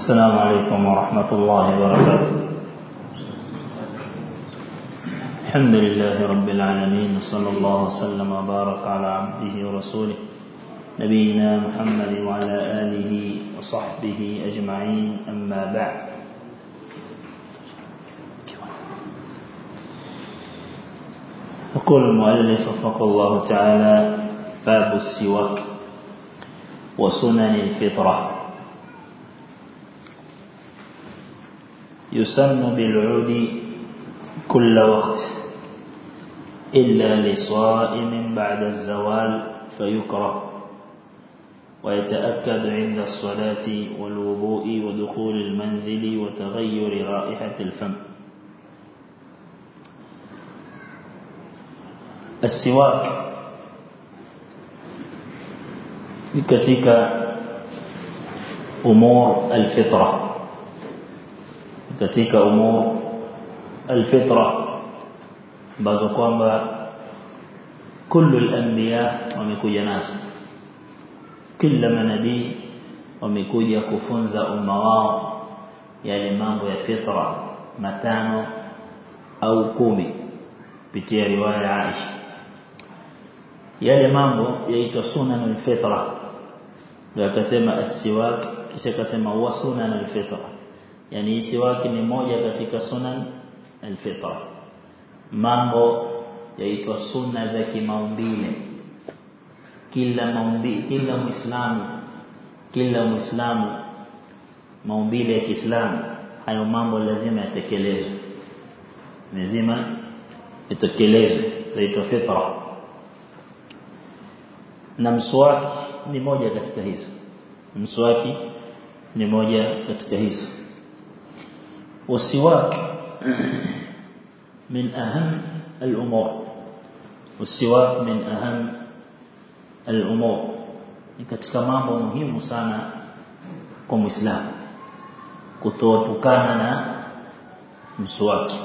السلام عليكم ورحمة الله وبركاته الحمد لله رب العالمين صلى الله وسلم وبارك على عبده ورسوله نبينا محمد وعلى آله وصحبه أجمعين أما بعد يقول المؤلف وفق الله تعالى باب السواك وسنن الفطرة يسن بالعود كل وقت إلا لصائم بعد الزوال فيكره ويتأكد عند الصلاة والوضوء ودخول المنزل وتغير رائحة الفم السواك katika umur alfitra katika umur alfitra ambazo kwamba kullu al-anbiya wamekuja nazo kila manabii wamekuja kufunza umma wao yale mambo ya fitra matano au kumi kupitia riwaya ya Aisha yale mambo yaitwa sunanul fitra ndio akasema as-siwak kisha akasema huwa sunanul fitra yani siwaki ni moja katika sunan al-fitra mambo yaitwa sunna za kimaumbile kila maumbi kila muislamu kila muislamu maumbile ya Kiislamu hayo mambo lazima yatekelezwe lazima yatekelezwe yaitwa fitra na mswaki ni moja katika hizo mswaki ni moja katika hizo والسواك من أهم الأمور والسواك من أهم الأمور katika mambo muhimu sana kwa Muislamu kutoepukana na mswaki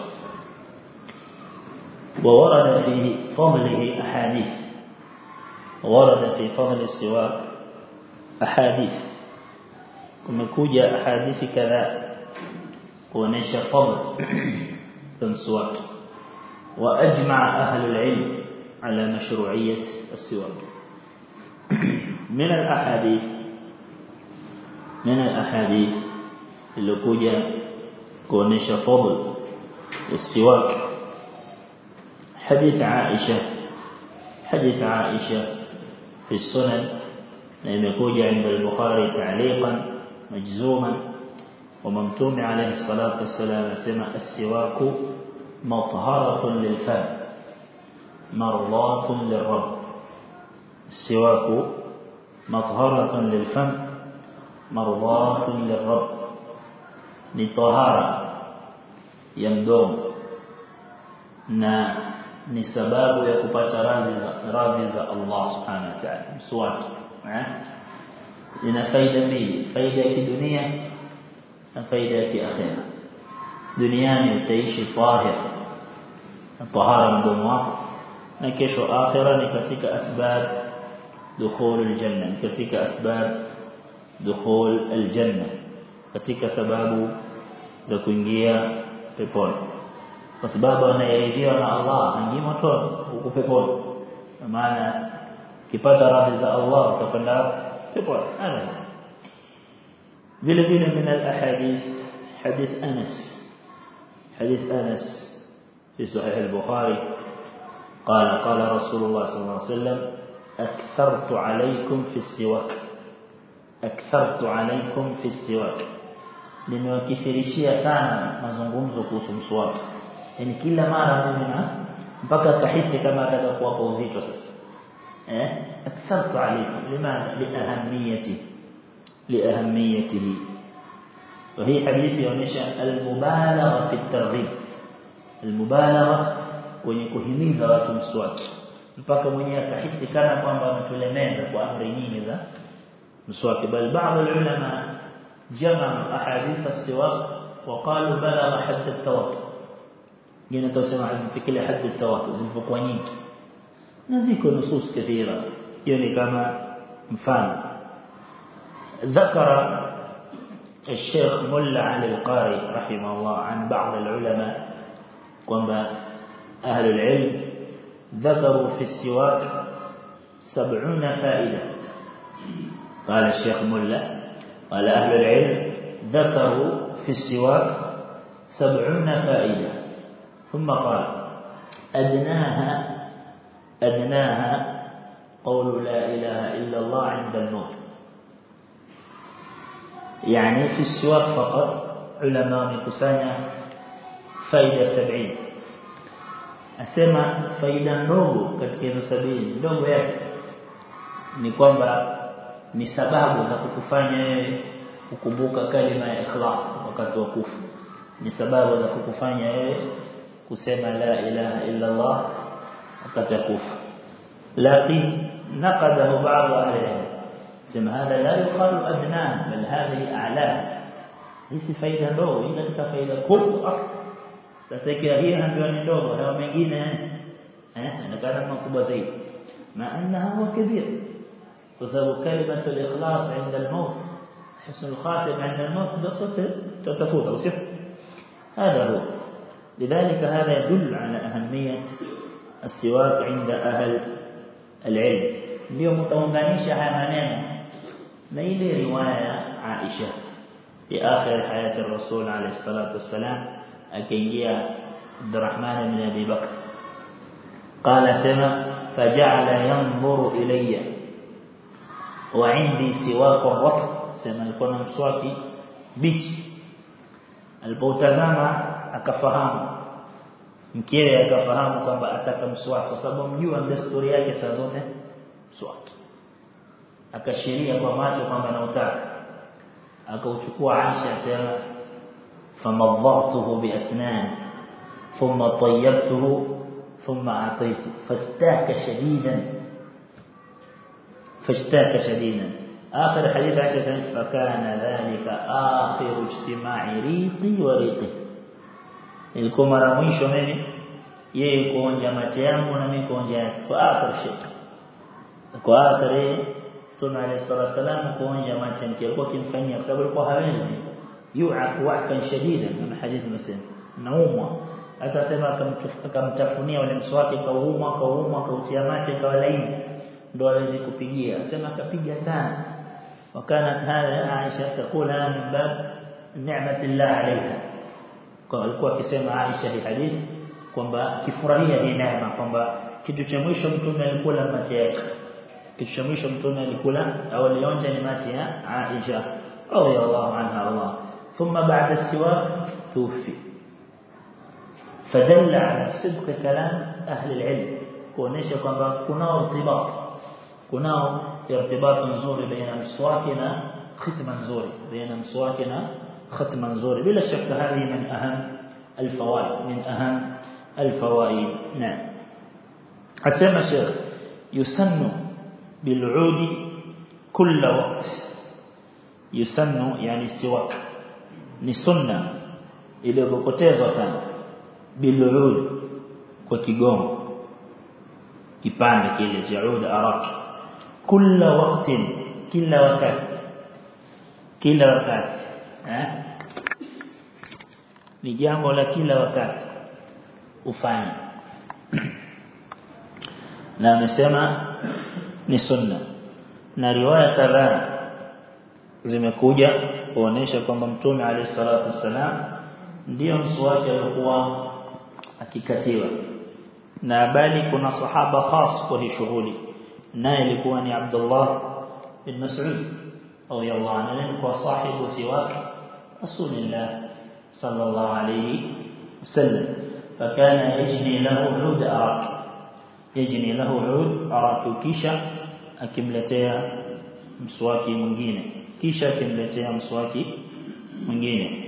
وورد في فضله أحاديث ورد في فضل السواك أحاديث kumekuja hadithi kadhaa kuonesha fadl المسواك واجمع اهل العلم على مشروعيه السواك من الاحاديث من الاحاديث اللي كوجا kuonesha fadl السواك حديث عائشه حديث عائشه في السنن لما عند البخاري تعليقا مجزوما وممتوم عليه الصلاة والسلام سمع السواك مطهرة للفم مرضاة للرب السواك مطهرة للفم مرضاة للرب لطهارة يمدوم na ni sababu ya kupata radhi za radhi za Allah subhanahu wa ta'ala mswaki eh ina faida mbili faida ya kidunia na faida ya kiakhira duniani utaishi tahir tahara mdomo wako na kesho akhira ni katika asbab dukhul aljanna katika asbab dukhul aljanna katika sababu za kuingia peponi kwa sababu anayeridhiwa na Allah aingie motoni huko peponi maana kipata radhi za Allah utakwenda peponi vile vile من الاحاديث حديث انس حديث انس في صحيح البخاري قال قال رسول الله صلى الله عليه وسلم اكثرت عليكم في السواك اكثرت عليكم في السواك nimewakithirishia sana mazungumzo kuhusu mswaki yani kila mara mimi na mpaka tahisi kama ataka kuwapa uzito sasa eh akthartu alaykum limadha liahamiyati liahamiyatihi وهي حديث يونيشا المبالغه في الترغيب المبالغه kwenye kuhimiza watu mswaki mpaka mwenyewe atahisi kana kwamba ametulemeza kwa amri nyingi za mswaki bal baadhi ya ulama jamaa ahadith as-siwak وقالوا بلغ حد التواتر jina tusema hazifikile hadi التواتر zilipokuwa nyingi na ziko nusus kathira hiyo ni kama mfano ذكر الشيخ ملا علي القاري رحمه الله عن بعض العلماء kwamba أهل العلم ذكروا في السواك سبعون فائدة قال الشيخ ملا قال أهل العلم ذكروا في السواك سبعون فائدة ثم قال أدناها أدناها قول لا إله إلا الله عند الموت يعني في السواك فقط علماء مكسانيا faida 70 asema faida ndogo katika hizo sabini ndogo yake ni kwamba ni sababu za kukufanya wewe kukumbuka kalima ya ikhlas wakati wa kufa ni sababu za kukufanya wewe kusema la ilaha illa Allah wakati wa kufa lakini نقده بعض أهل العلم سمع هذا لا يقال أدناه بل هذه أعلاه hii faida ndogo ila katika faida kubwa asli sasa ikiwa hii ndio ni ndogo na mengine eh anakaa makubwa zaidi ma annaha huwa kabir kwa sababu kalimatu al-ikhlas inda al-maut husn al-khatim inda al-maut ndio sote tutafuta usio هذا هو لذلك هذا يدل على أهمية السواك عند أهل العلم ndio mtaunganisha haya maneno na ile riwaya Aisha في آخر حياة الرسول عليه الصلاة والسلام أكينجيا عبد الرحمن بن أبي بكر قال سما فجعل ينظر إلي وعندي سواك الرطب سما يكون مسواكي بيش alipotazama akafahamu mkewe akafahamu kwamba ataka mswaki kwa sababu mjua desturi yake saa zote mswaki akashiria kwa macho kwamba anautaka akauchukua Aisha asema famadhatuhu biasnan thumma tayyabtuhu thumma ataitu fastaka shadidan فاشتاك شديدا آخر حديث عائشة فكان ذلك آخر اجتماع ريقي وريقي ilikuwa mara mwisho mimi yeye kuonja mate yangu na mimi kuonja yake kwa akhir shay kwa akhir Mtume عليه الصلاه والسلام kuonja mate yake alikuwa kimfanyia kwa sababu alikuwa hawezi yu'ak wa'kan shadidan kama hadithi nasema naumwa sasa sema akamtafunia ule mswaki kauma kauma kautia mate kawa laini ndo aweze kupigia sema akapiga sana وكانت هذا عائشة تقولها من باب نعمة الله عليها alikuwa akisema Aisha hii hadithi kwamba kifurahia hii neema kwamba kitu cha mwisho mtume alikula mate yake kitu cha mwisho mtume alikula au alionja ni mate ya Aisha radhiallahu anha Allah thumma ba'da siwak tufi فدل على صدق كلام أهل العلم kuonesha kwamba kunao irtibat kunao irtibat nzuri baina mswaki na khitma nzuri baina mswaki na ختما نزوري بلا شك هذه من أهم الفوائد من أهم الفوائد نعم أسمى شيخ يسن بالعود كل وقت يسن يعني السواك نسنة ile kupotezwa sana bilud kwa kigongo kipande kile cha ud arak kila wakati kila wakati kila wakati eh ni jambo la kila wakati ufanye na amesema ni sunna na riwaya kadhaa zimekuja kuonesha kwamba mtume alayhi salatu wasalam ndio mswaki alikuwa akikatiwa na bali kuna sahaba khas kwa hii shughuli naye ilikuwa ni Abdullah bin Mas'ud radiyallahu anhu kwa sahibu siwaki rasulillah صلى الله عليه وسلم فكان يجني له عود أراك يجني له عود أراك كيشا akimletea mswaki mwingine kisha akimletea mswaki mwingine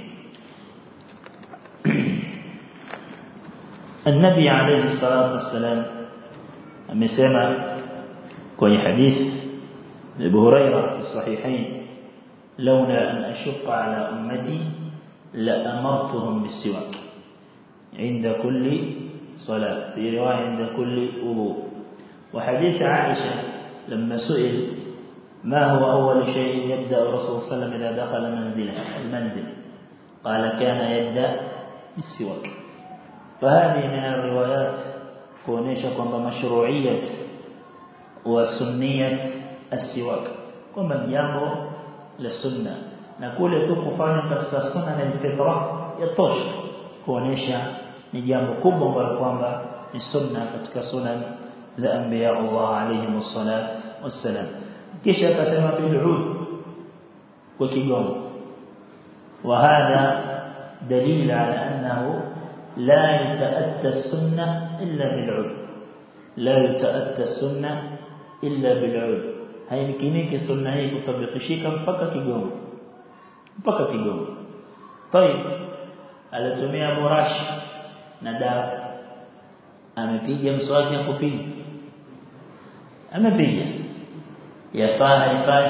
النبي عليه الصلاة والسلام amesema kwenye hadith Abu Hurairah في الصحيحين لولا أن أشق على أمتي لأمرتهم بالسواك عند كل صلاة في رواية عند كل وضوء وحديث عائشة لما سئل ما هو أول شيء يبدأ الرسول صلى الله عليه وسلم إذا دخل منزله المنزل قال كان يبدأ بالسواك فهذه من الروايات kuonesha kwamba mashru'iyat wa sunniyat as-siwak kwamba jambo la sunna na kule tu kufanya katika sunna na fitra yatosha kuonesha ni jambo kubwa ambalo kwamba ni sunna katika sunan za anbiya Allah alayhi wassalat wassalam kisha akasema bil'ud kwa kigongo وهذا دليل على أنه لا يتأتى السنة إلا بالعود لا يتأتى السنة إلا بالعود haimkiniki sunna hii kutabikishika mpaka kigongo mpaka kigongo طيب alitumia burashi na dawa amepiga mswaki akupiga amepiga yafaa haifai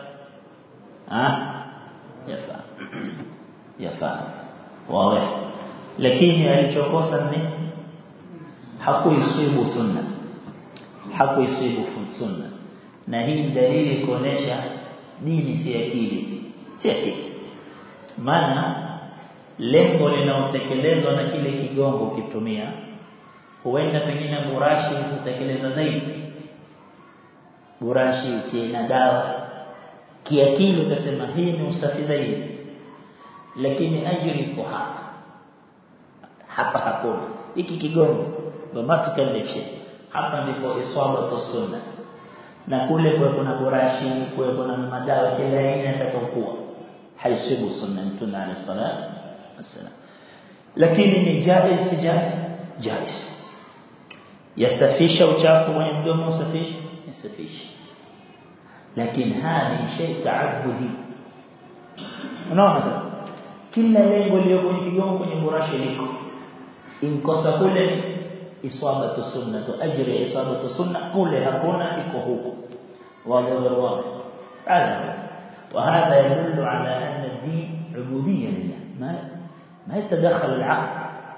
ah yafaa yafaa wawe lakini alichokosa ni hakuisibu sunna hakuisibu sunna na hii dalili kuonesha dini si akili si akili maana lengo linaotekelezwa na kile kigongo ukitumia huenda pengine burashi kutekeleza zaidi burashi kina dawa kiakili utasema hii ni usafi zaidi lakini ajiri iko hapa hapa hakuna hiki kigongo bamatukallifshe hapa ndipo iswabatu sunna na kule kwa kuna burashi kwa kuna madawa kila aina yatakayokuwa haisibu sunna mtume alayhi salatu wasalam lakini ni jaiz si jaiz jaiz yasafisha uchafu kwenye mdomo usafisha yasafisha lakini hadi shay taabudi unaona sasa kila lengo lililo kwenye kigongo kwenye burashi liko inkosa kule isabatu sunna tu ajri isabatu sunna kule hakuna iko huko wazi wazi هذا وهذا يدل على أن الدين عبودية لله ما ما يتدخل العقل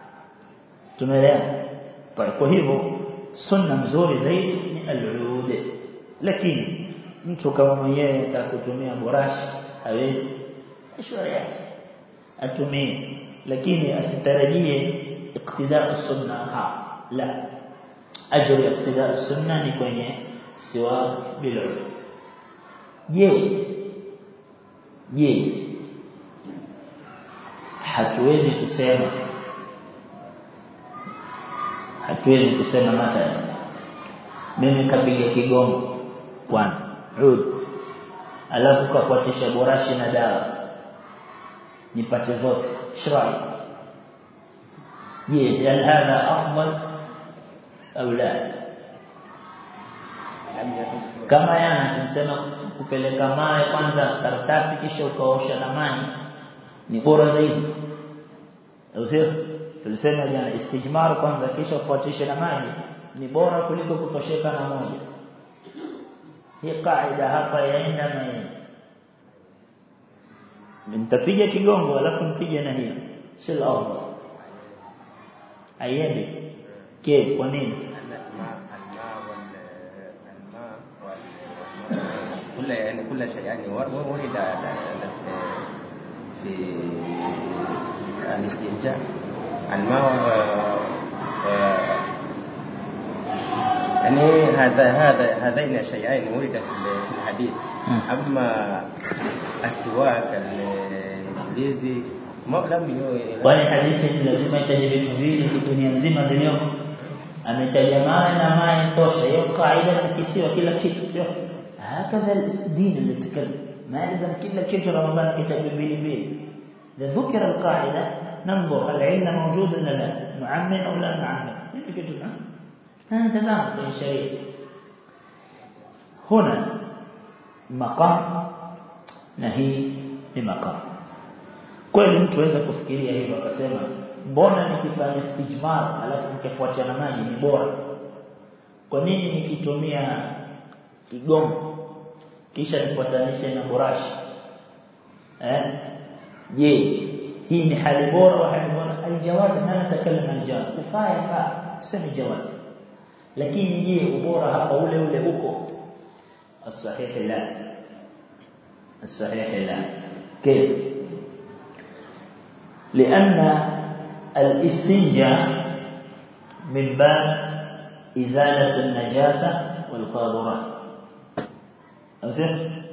تمام طيب وهو sunna mzuri zaidi ni al-ud lakini mtu kama mwenyewe atakutumia burashi hawezi shauri yake atumie lakini asitarajie iqtida sunna ha la ajri iqtida sunna ni kwenye siwak bil je je hatuwezi kusema hatuwezi kusema mathalan mimi kapiga kigongo kwanza ud alafu kafuatisha borashi na dawa nipate zote shrai je hal hadha afdal au la kama yana tunasema kupeleka mawe kwanza karatasi kisha ukaosha na maji ni bora zaidi au sio tulisema jana istijmar kwanza kisha ufuatishe na maji ni bora kuliko kutosheka na moja hii kaida hapa yaenda na hii nitapiga kigongo alafu mpige na hiyo sio afdal ayendi ke kwa nini كل يعني كل شيء يعني ورد في الاستنجاء الماء يعني هذا هذا هذين الشيئين ورد في الحديث اما السواك الانجليزي ما لم kwani hadithi ni lazima itaje vitu vile dunia nzima zilioko ametaja mawe na maji tosha hiyo kaida na kisiwa kila kitu sio هكذا الدين اللي تكلم ما لازم كل كيف رمضان كتاب بيلي بيلي إذا ذكر القاعدة ننظر العلم موجود ولا لا نعمم أو لا نعمم هذا تمام في الشريعة هنا مقام نهي لمقام kweli mtu aweza kufikiria hivyo akasema mbona nikifanya istijmar alafu nikifuatia na maji ni bora kwa nini nikitumia kigongo kisha nifuatanishe na burashi eh je hii ni hali bora au hali bora aljawaz na natakallama aljawaz kufaa faa sema jawaz lakini je ubora hapa ule ule uko الصحيح لا الصحيح لا كيف لأن الاستنجاء من باب إزالة النجاسة والقاذورات أزل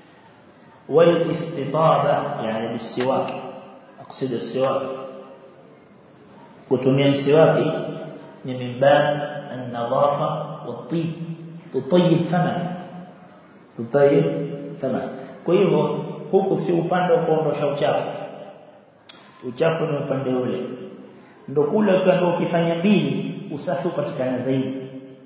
والاستطابة يعني بالسواك أقصد السواك kutumia msiwaki ni min bab an-nadhafa wat-tib tutayib fama tutayib fama kwa hivyo huku si upande wa kuondosha uchafu uchafu ni upande ule ndio kule kando ukifanya mbili usafi upatikana zaidi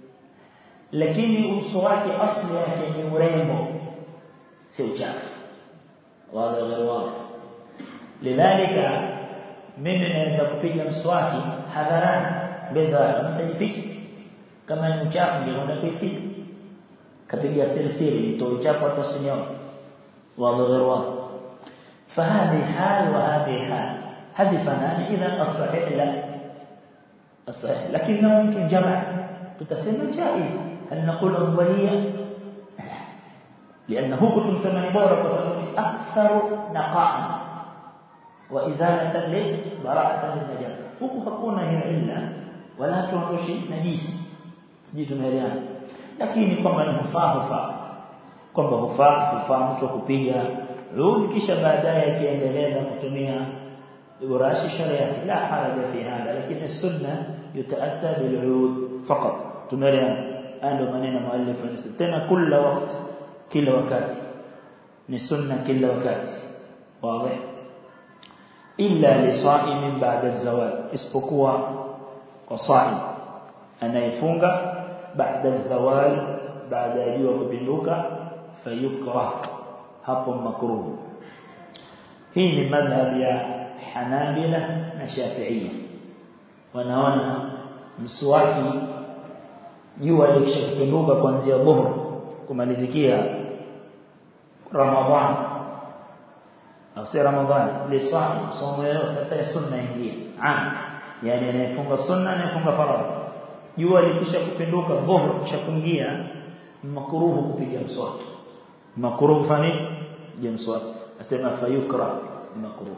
lakini uso wake asli yake ni urembo si uchafu wala ghairi lidhalika mimi naweza kupiga mswaki hadharani mbele ya mtajificha kama ni uchafu ndio unaenda kuificha kapiga siri siri nitoe uchafu hata usinyone wala ghairi فهذه حال وهذه حال هذه فنان إذا الصحيح لا الصحيح لكنه يمكن جمع تتسمى جائز هل نقول أولية لأنه كنت مسمى بورا وسمى أكثر نقاء وإزالة لبراءة للنجاسة huku hakuna hiyo illa wala tuondoshi najisi sijui tumeelewana lakini kwamba ni hufaa hufaa kwamba hufaa hufaa mtu kupiga rudi kisha baadaye akiendeleza kutumia urashi sharia la haraja fi hada lakini sunna yutaatta bil urud faqat tumeelewana ndio maneno muallif anasema tena kila wakati kila wakati ni sunna kila wakati wazi illa lisaimin ba'da az-zawal isipokuwa kwa saim anayefunga baada az-zawal baada ya jua kupinduka fayukrah hapo makruh hii ni madhhab ya Hanabila na Shafi'iyya wanaona mswaki jua likishapinduka kuanzia dhuhur kumalizikia Ramadhani au si Ramadhani liswali somo yote hata sunna ingie ah yani anayefunga sunna anayefunga faradhi jua likisha kupinduka dhuhur kisha kuingia makruhu kupiga mswaki makruhu fani je mswaki asema fayukra makruhu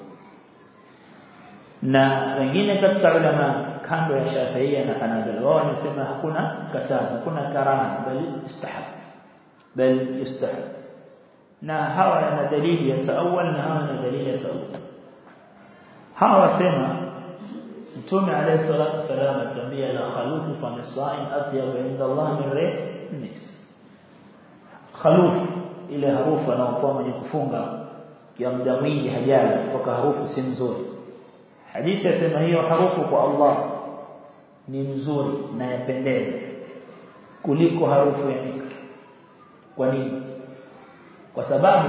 na wengine katika ulama kando ya Shafi'ia na Hanabila wao wanasema hakuna katazo hakuna karaha bali istihab bali istihab na hawa na dalili ya taawul na hawa na dalili ya taawul hawa wasema Mtume alayhi salatu wasallam atambia la khalufu fa misaim atyab inda Allah min rih nis khaluf ile harufu anaotoa mwenye kufunga kia muda mwingi hajala kutoka harufu si nzuri hadithi yasema hiyo harufu kwa Allah ni nzuri na yapendeza kuliko harufu ya miski kwa nini kwa sababu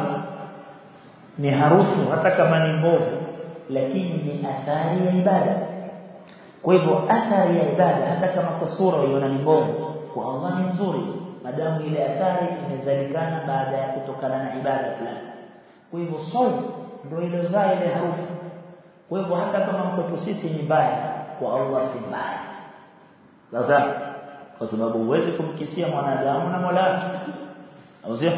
ni harufu hata kama ni mbovu lakini ni athari ya ibada kwa hivyo athari ya ibada hata kama kwa sura uiona ni mbovu kwa Allah ni nzuri madamu ile athari imezalikana baada ya kutokana na ibada fulani kwa hivyo saumu ndio ilozaa ile harufu kwa hivyo hata kama mkwetu sisi ni mbaya kwa Allah si mbaya sasa kwa sababu huwezi kumkisia mwanadamu na Mola wake au sio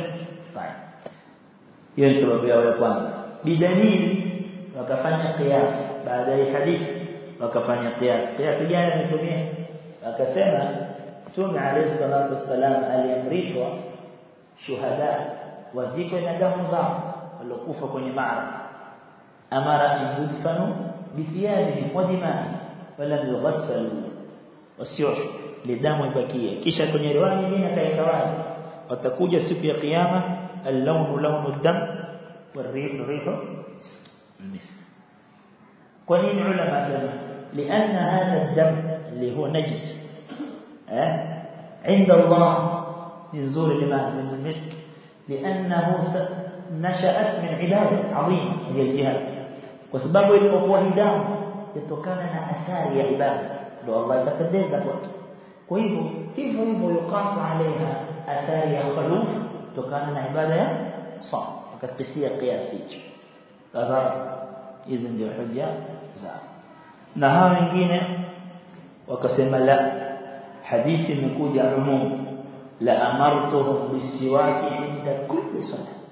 hiyo ni sababu yao ya kwanza bidalili wakafanya qiyas baada ya hadithi wakafanya qiyas qiyas gani ametumia akasema Mtume alayhi salatu wasalam aliamrishwa shuhada wazikwe na damu zao waliokufa kwenye maaraka amara an yudfanu bithiyabihim wa dima'ihim walam yughassalu wasioshwe lidamu ibakie kisha kwenye riwaya nyingine akaikawaje watakuja siku ya kiyama اللون لون الدم والريح ريح المسك قليل علماء سلم لأن هذا الدم اللي هو نجس أه؟ عند الله من زور لما من المسك لأنه نشأت من عبادة عظيمة هي الجهاد وسبب الأقوى دام يتوكان أثار يا عبادة لو الله يتقدس kwake kwa hivyo hivyo hivyo yukasu alaiha athari ya khuluf kutokana na ibada ya saum akakisia kiasi hicho sasa hizi ndio hoja za na hawa wengine wakasema la hadithi imekuja umum la amartuhum bisiwaki inda kulli salat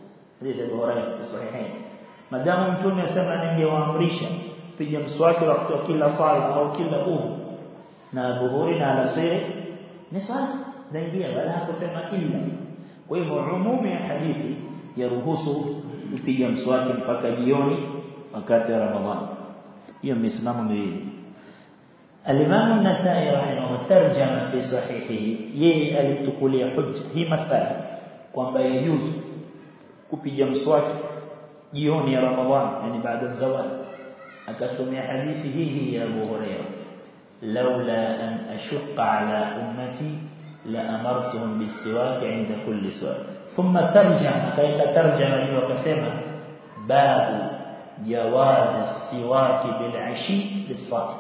hadithi ya Bukhari fi sahihain madamu mtume asema ningewaamrisha piga mswaki wakati wa kila sala au kila udhu na dhuhuri na alasiri ni swala zaingia wala hakusema illa kwa hivyo umumi ya hadithi yaruhusu kupiga mswaki mpaka jioni wakati wa Ramadhani hiyo misimamo miwili الإمام النسائي رحمه الله ترجم في صحيحه yeye alitukulia hujja hii masala kwamba yajuzu kupiga mswaki jioni ya Ramadhani yani baada ya zawal akatumia hadithi hii ya Abu Hurairah laula an ashqa ala ummati la amartuhum bisiwak inda kulli swak thumma tarjama kaita tarjama hiyo akasema babu jawaz siwak bil ashi lis-sa'im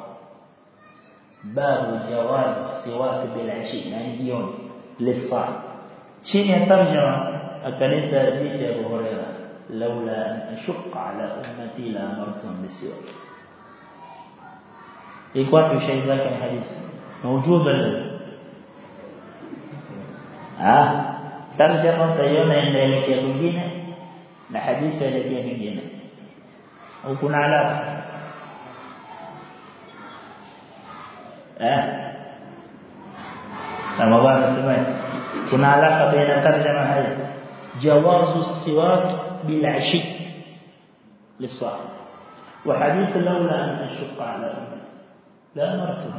باب جواز السواك بالعشي يعني جيون للصائم شيء ترجمة أكلت حديث أبو هريرة لولا أن أشق على أمتي لأمرتهم بالسواك يقول في شيء ذاك الحديث موجود ولا آه ترجمة تيونا inaelekea kwingine na hadithi inaelekea nyingine au kuna alama eh Ramadhani nasema kuna alaka baina tarjama haya jawazu siwak bil ashi للصائم وحديث لولا أن أشق على أمتي لا أمرته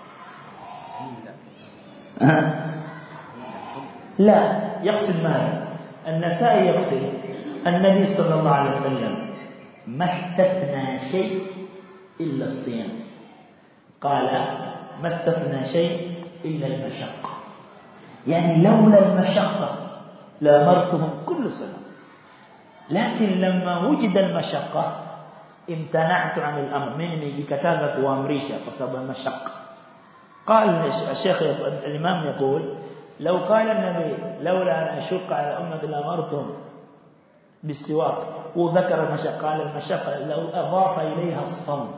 لا يقصد ماذا النسائي يقصد النبي صلى الله عليه وسلم ما استثنى شيء إلا الصيام قال ما استثنى شيء إلا المشقة يعني لولا المشقة لأمرتهم كل سنة لكن لما وجد المشقة امتنعت عن الأمر من يكتازك وامريشا بسبب المشقة قال الشيخ الإمام يقول لو قال النبي لولا أن أشق على أمة لأمرتهم بالسواك وذكر المشقة قال المشقة لو أضاف إليها الصوم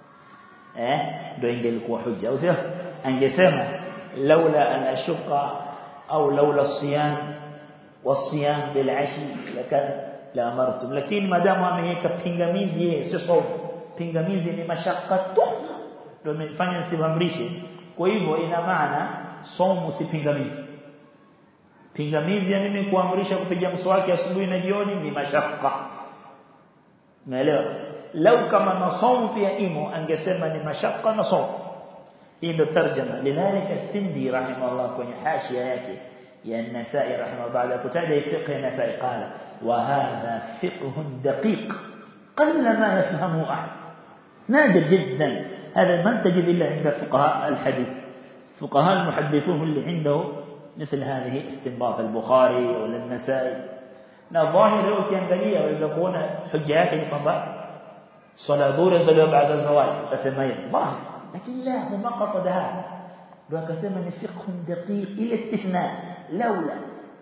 eh ndio ingelikuwa hujja au sio angesema laula an ashuqa au laula siyam wasiyam bil ashi lakan la amartum lakini madamu ameweka pingamizi yeye sio sawa pingamizi ni mashaka tu ndio imefanya simamrishe kwa hivyo ina maana somo si pingamizi pingamizi ya mimi kuamrisha kupiga mswaki asubuhi na jioni ni mashaka umeelewa lau kama nasomu pia imo angesema ni mashaka na somu hii ndio tarjama lidhalika sindi rahimahullah kwenye hashia yake ya an-nasai rahimahullah baada ya kutaja fiqh an-nasai qala wa hadha fiqh daqiq qalla ma yafhamu ahad نادر جدا هذا ما تجد إلا عند فقهاء الحديث فقهاء المحدثون اللي عنده مثل هذه استنباط البخاري ولا النسائي na dhahiri leo ukiangalia waweza kuona hoja yake ni kwamba swala dhuhuri zaliwa baada ya zawadi utasema hivi dhahiri lakini la huma qasada hapa ndio akasema ni fiqh daqiq ila istithna laula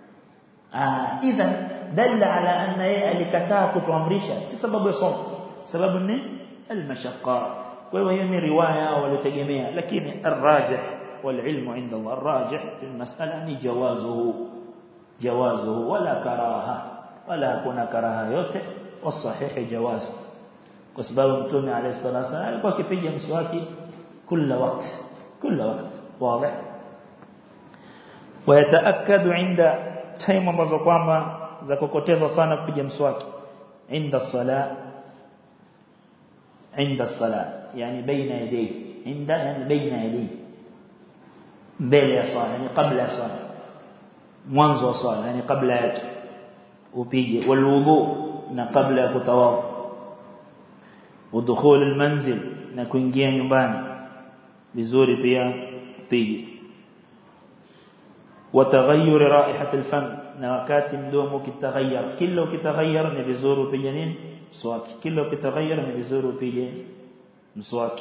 ah idhan dalla ala anna yeye alikataa kutuamrisha si sababu ya somo sababu ni almashaqqa kwa hiyo hiyo ni riwaya waliotegemea lakini arrajih والعلم عند الله الراجح في المسألة جوازه جوازه ولا كراهه ولا كنا كراهه yote والصحيح جوازه kwa sababu mtume alayhi salatu wasallam alikuwa akipiga mswaki kila wakati kila wakati wazi ويتاكد عند time ambazo kwamba za kokoteza sana kupiga mswaki inda sala عند الصلاه يعني بين يديه عند يعني بين يديه mbele ya swala yani kabla ya swala mwanzo wa swala yani kabla yake upige walwudhu na kabla ya kutawadha udkhul almanzil na kuingia nyumbani vizuri pia upige wataghayyur raihat alfam na wakati mdomo kitaghayyar kila ukitaghayyar ni vizuri upige nini mswaki kila ukitaghayyar ni vizuri upige mswaki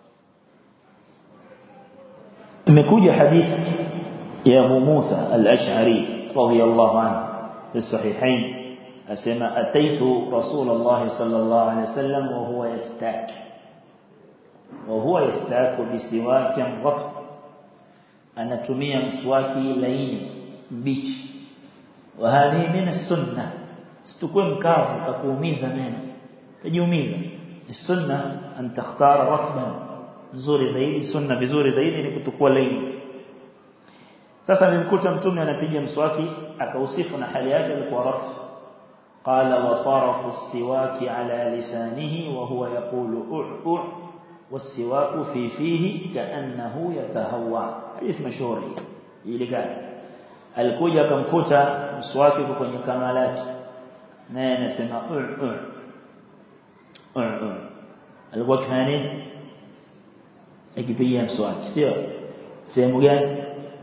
imekuja hadithi ya Abu Musa al-Ash'ari radiyallahu anhu fi sahihain asema ataitu Rasulullah sallallahu alayhi wasallam wa huwa yastak wa huwa yastak bisiwaki mghat anatumia mswaki laini mbichi wa hadi min as-sunnah situkue mkavu utakuumiza meno utajiumiza sunna an takhtara ratban nzuri zaidi sunna vizuri zaidi ni kutukua laini sasa nilimkuta mtume anapiga mswaki akausifu na hali yake ilikuwa ratb قال وطرف السواك على لسانه وهو يقول أع أع والسواك في فيه كأنه يتهوى حديث مشهور ili gani alikuja akamkuta mswaki uko kwenye kama lake naye anasema u u u alikuwa kifanya nini akipigia mswaki sio sehemu gani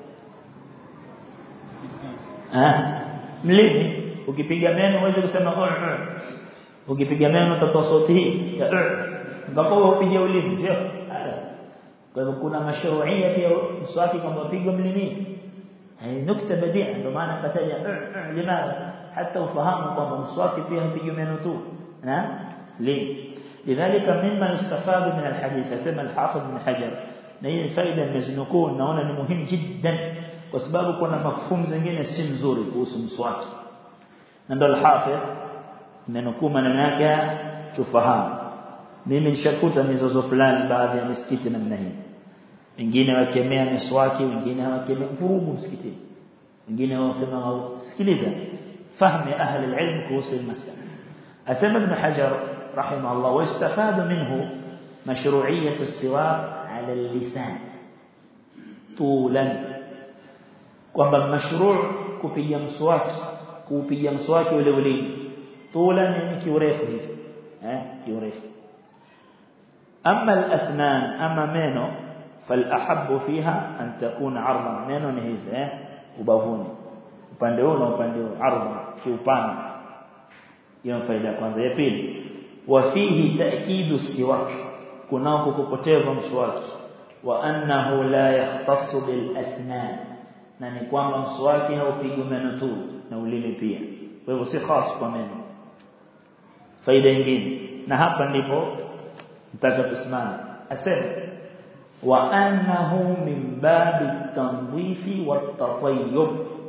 ah mlimi ukipiga meno uweze kusema u u ukipiga meno utatoa sauti hii ya u mpaka upige ulimi sio kwa hivyo kuna mashruia pia mswaki kwamba upigwe mlimini hii nukta badia ndio maana kataja limadha hata ufahamu kwamba mswaki pia hupigwi meno tu na li lidhalika mimma yustafadu min alhadith asema alhafidh min hajar na hii faida nimezinukuu naona ni muhimu jiddan kwa sababu kuna mafhumu zingine si nzuri kuhusu mswaki na ndio alhafidh nimenukuu maneno yake tufahamu mimi nishakuta mizozo fulani baadhi ya misikiti namna hii wengine wakemea miswaki wengine hawakemea vurugu msikitini wengine wasema sikiliza fahamu ya ahli alilm kuhusu المسألة asema ibn hajar rahimahullah wastafadu minhu mashru'iyyat as-siwak 'ala al-lisan tulan kwamba mashru' kupiga mswaki kupiga mswaki ule ulimi tulan ni kiurefu hivi eh kiurefu أما الأسنان أما مينو فالأحب فيها أن تكون عرضا مينو نهيز ubavuni upande huu na upande huu ardha kiupana hiyo faida kwanza ya pili wa fihi ta'kidu siwak kunao kukupoteza mswaki wa annahu la yahtassu bil asnan na ni kwamba mswaki haupigwi meno tu na ulimi pia kwa hivyo si khas kwa meno faida nyingine na hapa ndipo nataka tusimame asema wa annahu min babi tanzifi wa tatayyub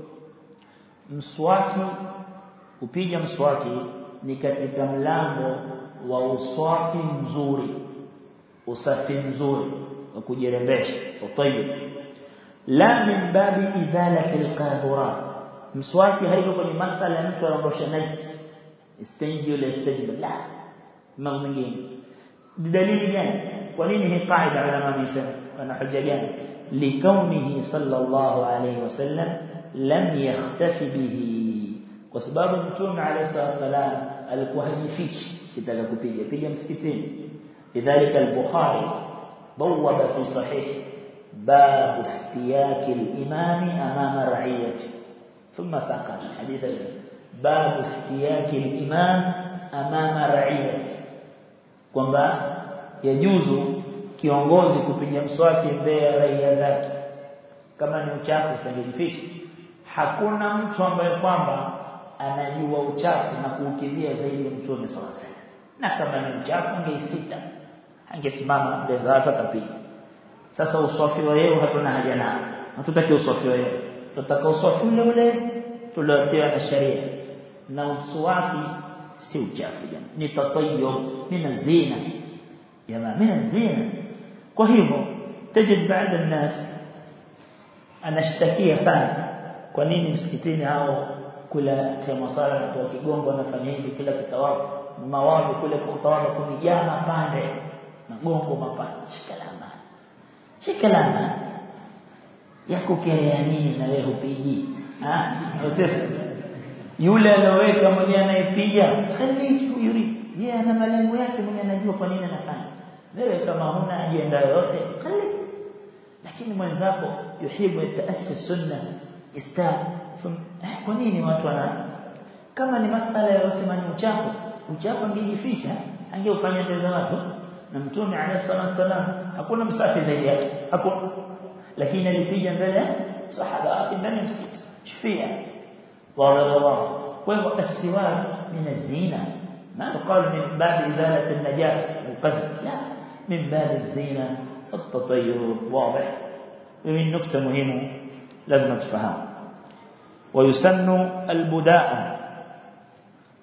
mswaki kupiga mswaki ni katika mlango wa uswaki mzuri usafi mzuri wa kujirembesha tatayyub la min babi izalati alqadura mswaki haiko kwenye masala ya mtu anaondosha najisi istenji ile istajib la mambo mengine بدليل gani kwa nini hii qaida ulama wamesema wana hoja gani likaunihi sallallahu alayhi wasallam lam yakhtafi bihi kwa sababu mtume alayhi wasallam alikuwa hajifichi kitaka kupiga piga msikitini lidhalika al-bukhari bawwaba fi sahih باب استياك الإمام أمام رعيته ثم ساق حديث باب استياك الإمام أمام رعيته kwamba yajuzu kiongozi kupiga mswaki mbele ya raia zake kama ni uchafu usingejificha hakuna mtu ambaye kwamba anajua uchafu na kuukimbia zaidi ya mtume sallallahu alaihi na kama ni uchafu angeisita angesimama mbele za watu akapiga sasa uswafi wa yeye hatuna haja nao hatutaki uswafi wa yeye tutataka uswafi ule ule tuliopewa na sharia na uswaki si uchafu jamani ni tatayyub min zina jamaa min zina kwa hivyo tajid baadhi الناس anashtakia sana kwa nini msikitini hao kula tema sala na kwa kigongo anafanya hivi kila kitawabu mawazo kule kutawadha kunijaa mapande magongo mapande shikalama shikalama ya kukelea nini na wewe upigi ah usifu yule aliyoweka mwenye anayepiga khaliki yuri yeye ana malengo yake mwenye anajua kwa nini anafanya wewe kama huna ajenda yoyote khaliki lakini mwenzako yuhibu taassis sunna istat kwa nini watu wana kama ni masala ya usimani uchafu uchafu angejificha angeufanya mbele za watu na mtume alayhi wasallam hakuna msafi zaidi yake hakuna lakini alipiga mbele sahaba wake ndani ya msikiti shufia واضح واضح وهو السواك من الزينة ما يقال من باب إزالة النجاسة والقذف لا من باب الزينة التطيب واضح ومن نكتة مهمة لازم تفهم ويسن البداء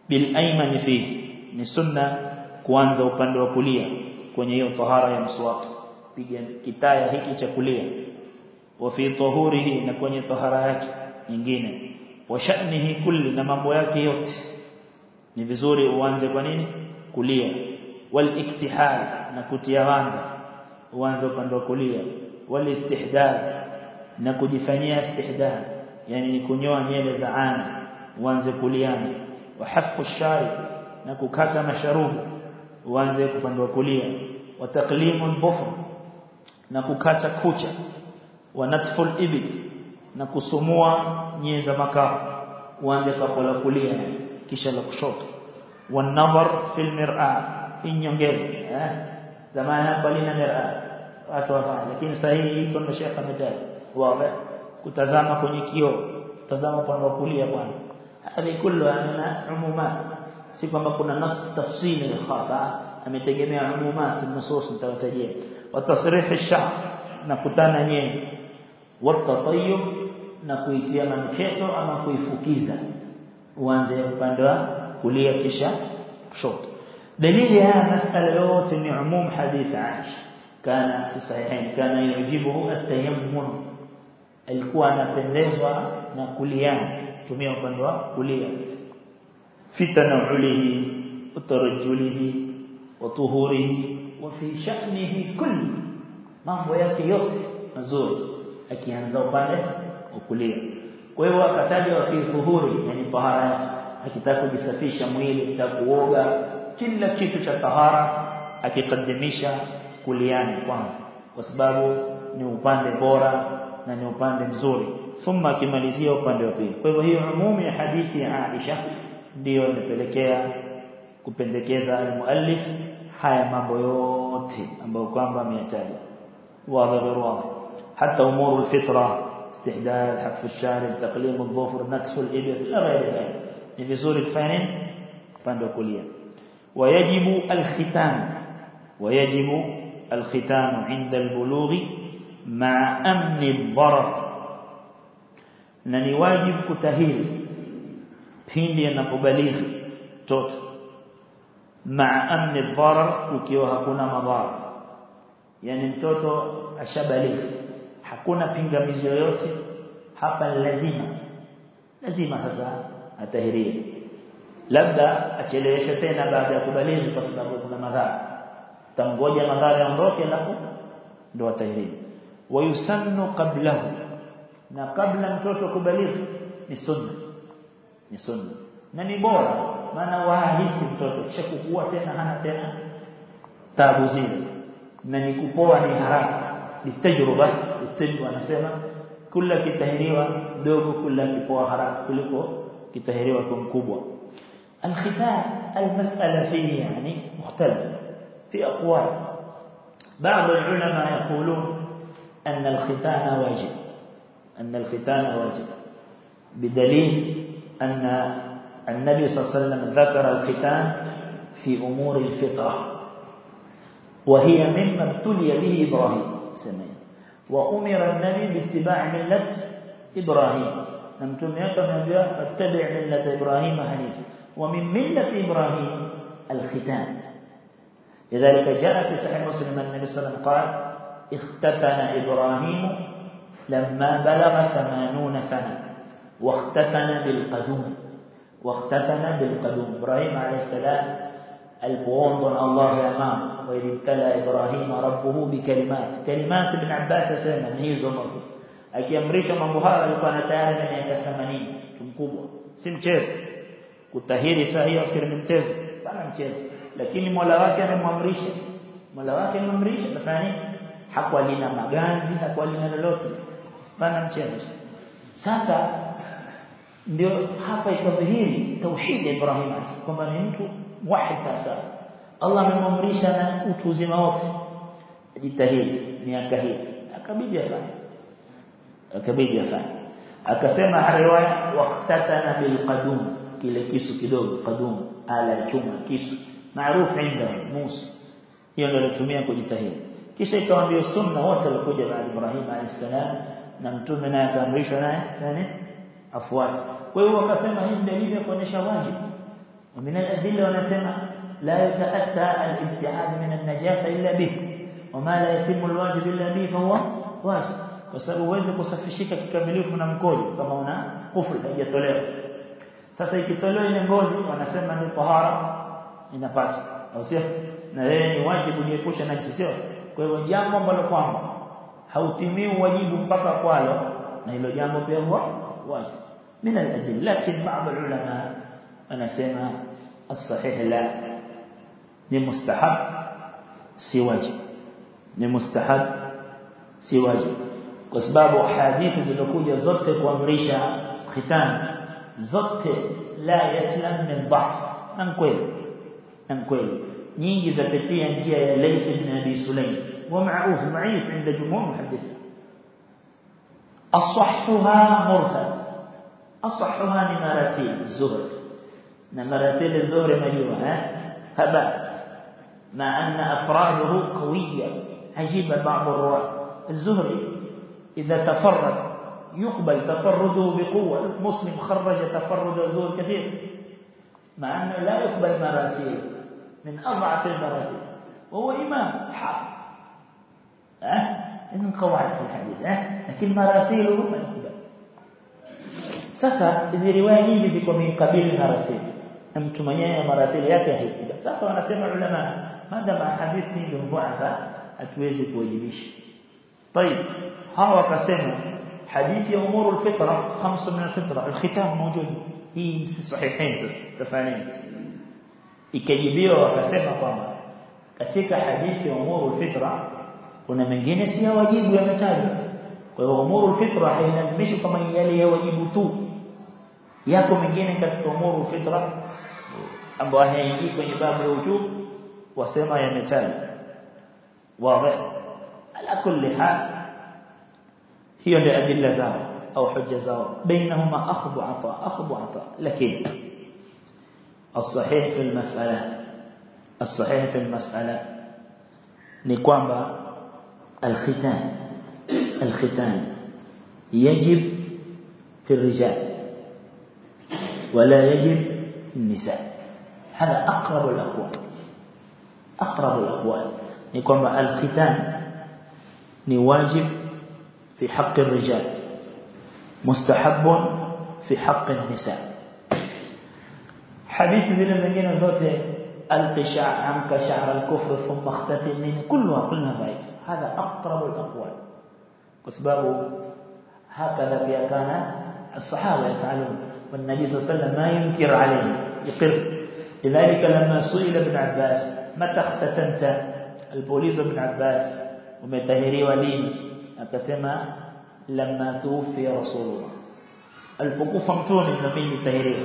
bil ayman fihi ni sunna kuanza upande wa kulia kwenye hiyo tahara ya mswaki piga kitaya hiki cha kulia wa fi tahurihi na kwenye tahara yake nyingine wa sha'nihi kulli na mambo yake yote ni vizuri uanze kwa nini kulia wal iktihal na kutia wanga uanze upande wa kulia wal istihdad na kujifanyia istihdad yani ni kunyoa nywele za ana uanze kuliani wa hafu shari na kukata masharubu uanze upande wa kulia wa taqlimu al na kukata kucha wa natful ibid na kusumua nyeza makafu uanze kwa la kulia kisha la kushoto wa nadhar fil mir'a inyongeze eh zamani hapa lina mir'a watu wafanya lakini sasa hii iko ndo shekha ametaja wazi kutazama kwenye kioo tazama upande wa kulia kwanza hadi kullu ana umumat si kwamba kuna nas tafsili khasa ametegemea umumat nusus nitawatajia wa tasrih ash-sha'r na kutana nyenye wa tatayyub na kuitia manuketo ama kuifukiza uanze upande wa kulia kisha kushoto dalili ya masala yote ni umum hadith Aisha kana fi sahihain kana yujibuhu at-tayammun alikuwa anapendezwa na kuliana tumia upande wa kulia fitana ulihi utarajulihi wa tuhurihi wa fi sha'nihi kulli mambo yake yote mazuri akianza upande wa kulia kwa hiyo akataja wa fi tuhuri yani tahara yake akitaka kujisafisha mwili akitaka kuoga kila kitu cha tahara akikadimisha kuliani kwanza kwa sababu ni upande bora na ni upande mzuri thumma akimalizia upande wa pili kwa hivyo hiyo umumu ya hadithi ya Aisha ndiyo imepelekea kupendekeza al-muallif haya mambo yote ambayo kwamba ameyataja wazi wazi hata umuru al-fitra استحداد حف الشارب تقليم الظفر نكس الإبط إلى غير ذلك ni vizuri kufanya nini upande wa kulia wayajibu alkhitan wayajibu alkhitan inda albulughi ma amni ad-darar na ni wajibu kutahiri pindi anapobalighi mtoto ma amni ad-darar ukiwa hakuna madhara yani mtoto ashabalighi hakuna pingamizi yoyote hapa lazima lazima sasa atahirie labda acheleweshe tena baada ya kubalighi kwa sababu kuna madhara tamgoja madhara yaondoke alafu ndo atahirie wayusannu qablahu na kabla mtoto kubalighi ni sunna ni sunna na ni bora maana wahisi mtoto kisha kukua tena hana tena tabu zile na ni kupoa ni haraka ni tajruba utibu anasema kula kitahiriwa dogo kula kipoa haraka kuliko kitahiriwa kwa mkubwa الختان المسألة فيه يعني مختلف في أقوال بعض العلماء يقولون أن الختان واجب أن الختان واجب بدليل أن النبي صلى الله عليه وسلم ذكر الختان في أمور الفطرة وهي مما ابتلي به إبراهيم سمين وأمر النبي باتباع ملة إبراهيم نمتم يكم ينبيع فاتبع ملة إبراهيم حنيف ومن ملة إبراهيم الختان لذلك جاء في صحيح مسلم النبي صلى الله عليه وسلم قال اختتن إبراهيم لما بلغ ثمانون سنة واختتن بالقدوم واختتن بالقدوم إبراهيم عليه السلام البوند الله أمام وإذ ابتلى إبراهيم ربه بكلمات كلمات ابن عباس سيما نهيز ومرفو akiamrisha mambo haya alikuwa na tayari na miaka 80 mkubwa si mchezo kutahiri saa hiyo afikiri ni mchezo bana mchezo lakini Mola wake amemwamrisha Mola wake amemwamrisha tafani hakuwa lina maganzi hakuwa lina lolote bana mchezo sasa ndio hapa ikadhihiri tauhid ya Ibrahim kwamba ni mtu wahid sasa Allah amemwamrisha na utu uzima wote ajitahidi miaka hii akabidi afanye akabidi afanye akasema riwaya waqtatana bil qadum kile kisu kidogo qadum ala chuma kisu maarufu inda Musa hiyo ndio alitumia kujitahidi kisha ikawa ndio sunna wote walikuja baada Ibrahim alayhisalam na mtume naye akaamrishwa naye yani afuate kwa hiyo wakasema hii dalili ya kuonesha wajibu ومن الأدلة ونسمع لا يتأتى الابتعاد من النجاسة إلا به وما لا يتم الواجب إلا به فهو واجب وسبب uweze kusafishika kikamilifu na mkojo kama una kufur haijatolewa sasa ikitolewa ile ngozi wanasema ni tahara inapata au sio na yeye ni wajibu jiepusha na sio kwa hivyo jambo ambalo kwamba hautimii wajibu mpaka kwalo na hilo jambo pia huwa wajibu من الأدلة لكن بعض العلماء أنا سمع الصحيح لا لمستحب سي واجب لمستحب سي واجب وسباب حديث zilizokuja zote kuamrisha khitan zote la yaslam min dha'f na kweli na kweli nyingi zapitia njia ya Layth ibn Abi Sulaym ومعروف ضعيف عند جمهور المحدثين أصحها مرسل أصحها لمراسيل الزهر مراسيل الزهر مجوة ها هبا مع أن أفراده قوية عجيب بعض الرواة الزهري إذا تفرد يقبل تفرده بقوة مسلم خرج تفرد الزهر كثير مع أنه لا يقبل مراسيل من أضعف المراسيل وهو إمام حافظ ها إذن قواعد في الحديث ها لكن مراسيله ما يقبل sasa hizi riwaya nyingi ziko mikabili na rasili na mtu mwenyewe na marasili yake haikuja sasa wanasema ulama madama hadithi ndio mbuafa hatuwezi kuwajibisha طيب hawa wakasema hadithi ya umuru alfitra khamsa min alfitra alkhitam mawjud hii si sahihain tafanini ikajibiwa wakasema kwamba katika hadithi ya umuru alfitra kuna mengine si ya wajibu yametajwa kwa hiyo umuru alfitra hailazimishi kama yale ya wajibu tu yako mengine katika umuru fitra ambayo hayaingii kwenye babu ya ujub wasema yametajwa wazi ala kulli hal hiyo ndio adilla zao au hujja zao bainahuma akhdhu ata akhdhu ata lakini الصحيح في المسألة الصحيح في المسألة نقوم الختان الختان يجب في الرجال ولا يجب النساء هذا أقرب الأقوال أقرب الأقوال نقوم الختان نواجب في حق الرجال مستحب في حق النساء حديث ذي المدينة ذات القشاع عنك شعر الكفر ثم اختتل منه كلها كلها ضعيف هذا أقرب الأقوال وسبابه هكذا في كان الصحابة يفعلون والنبي صلى الله عليه وسلم ما ينكر عليه يقر لذلك لما سئل ابن عباس متى اختتنت البوليس ابن عباس ومتهري ولين akasema لما توفي رسول الله alipokufa mtume na mimi nitahiriwa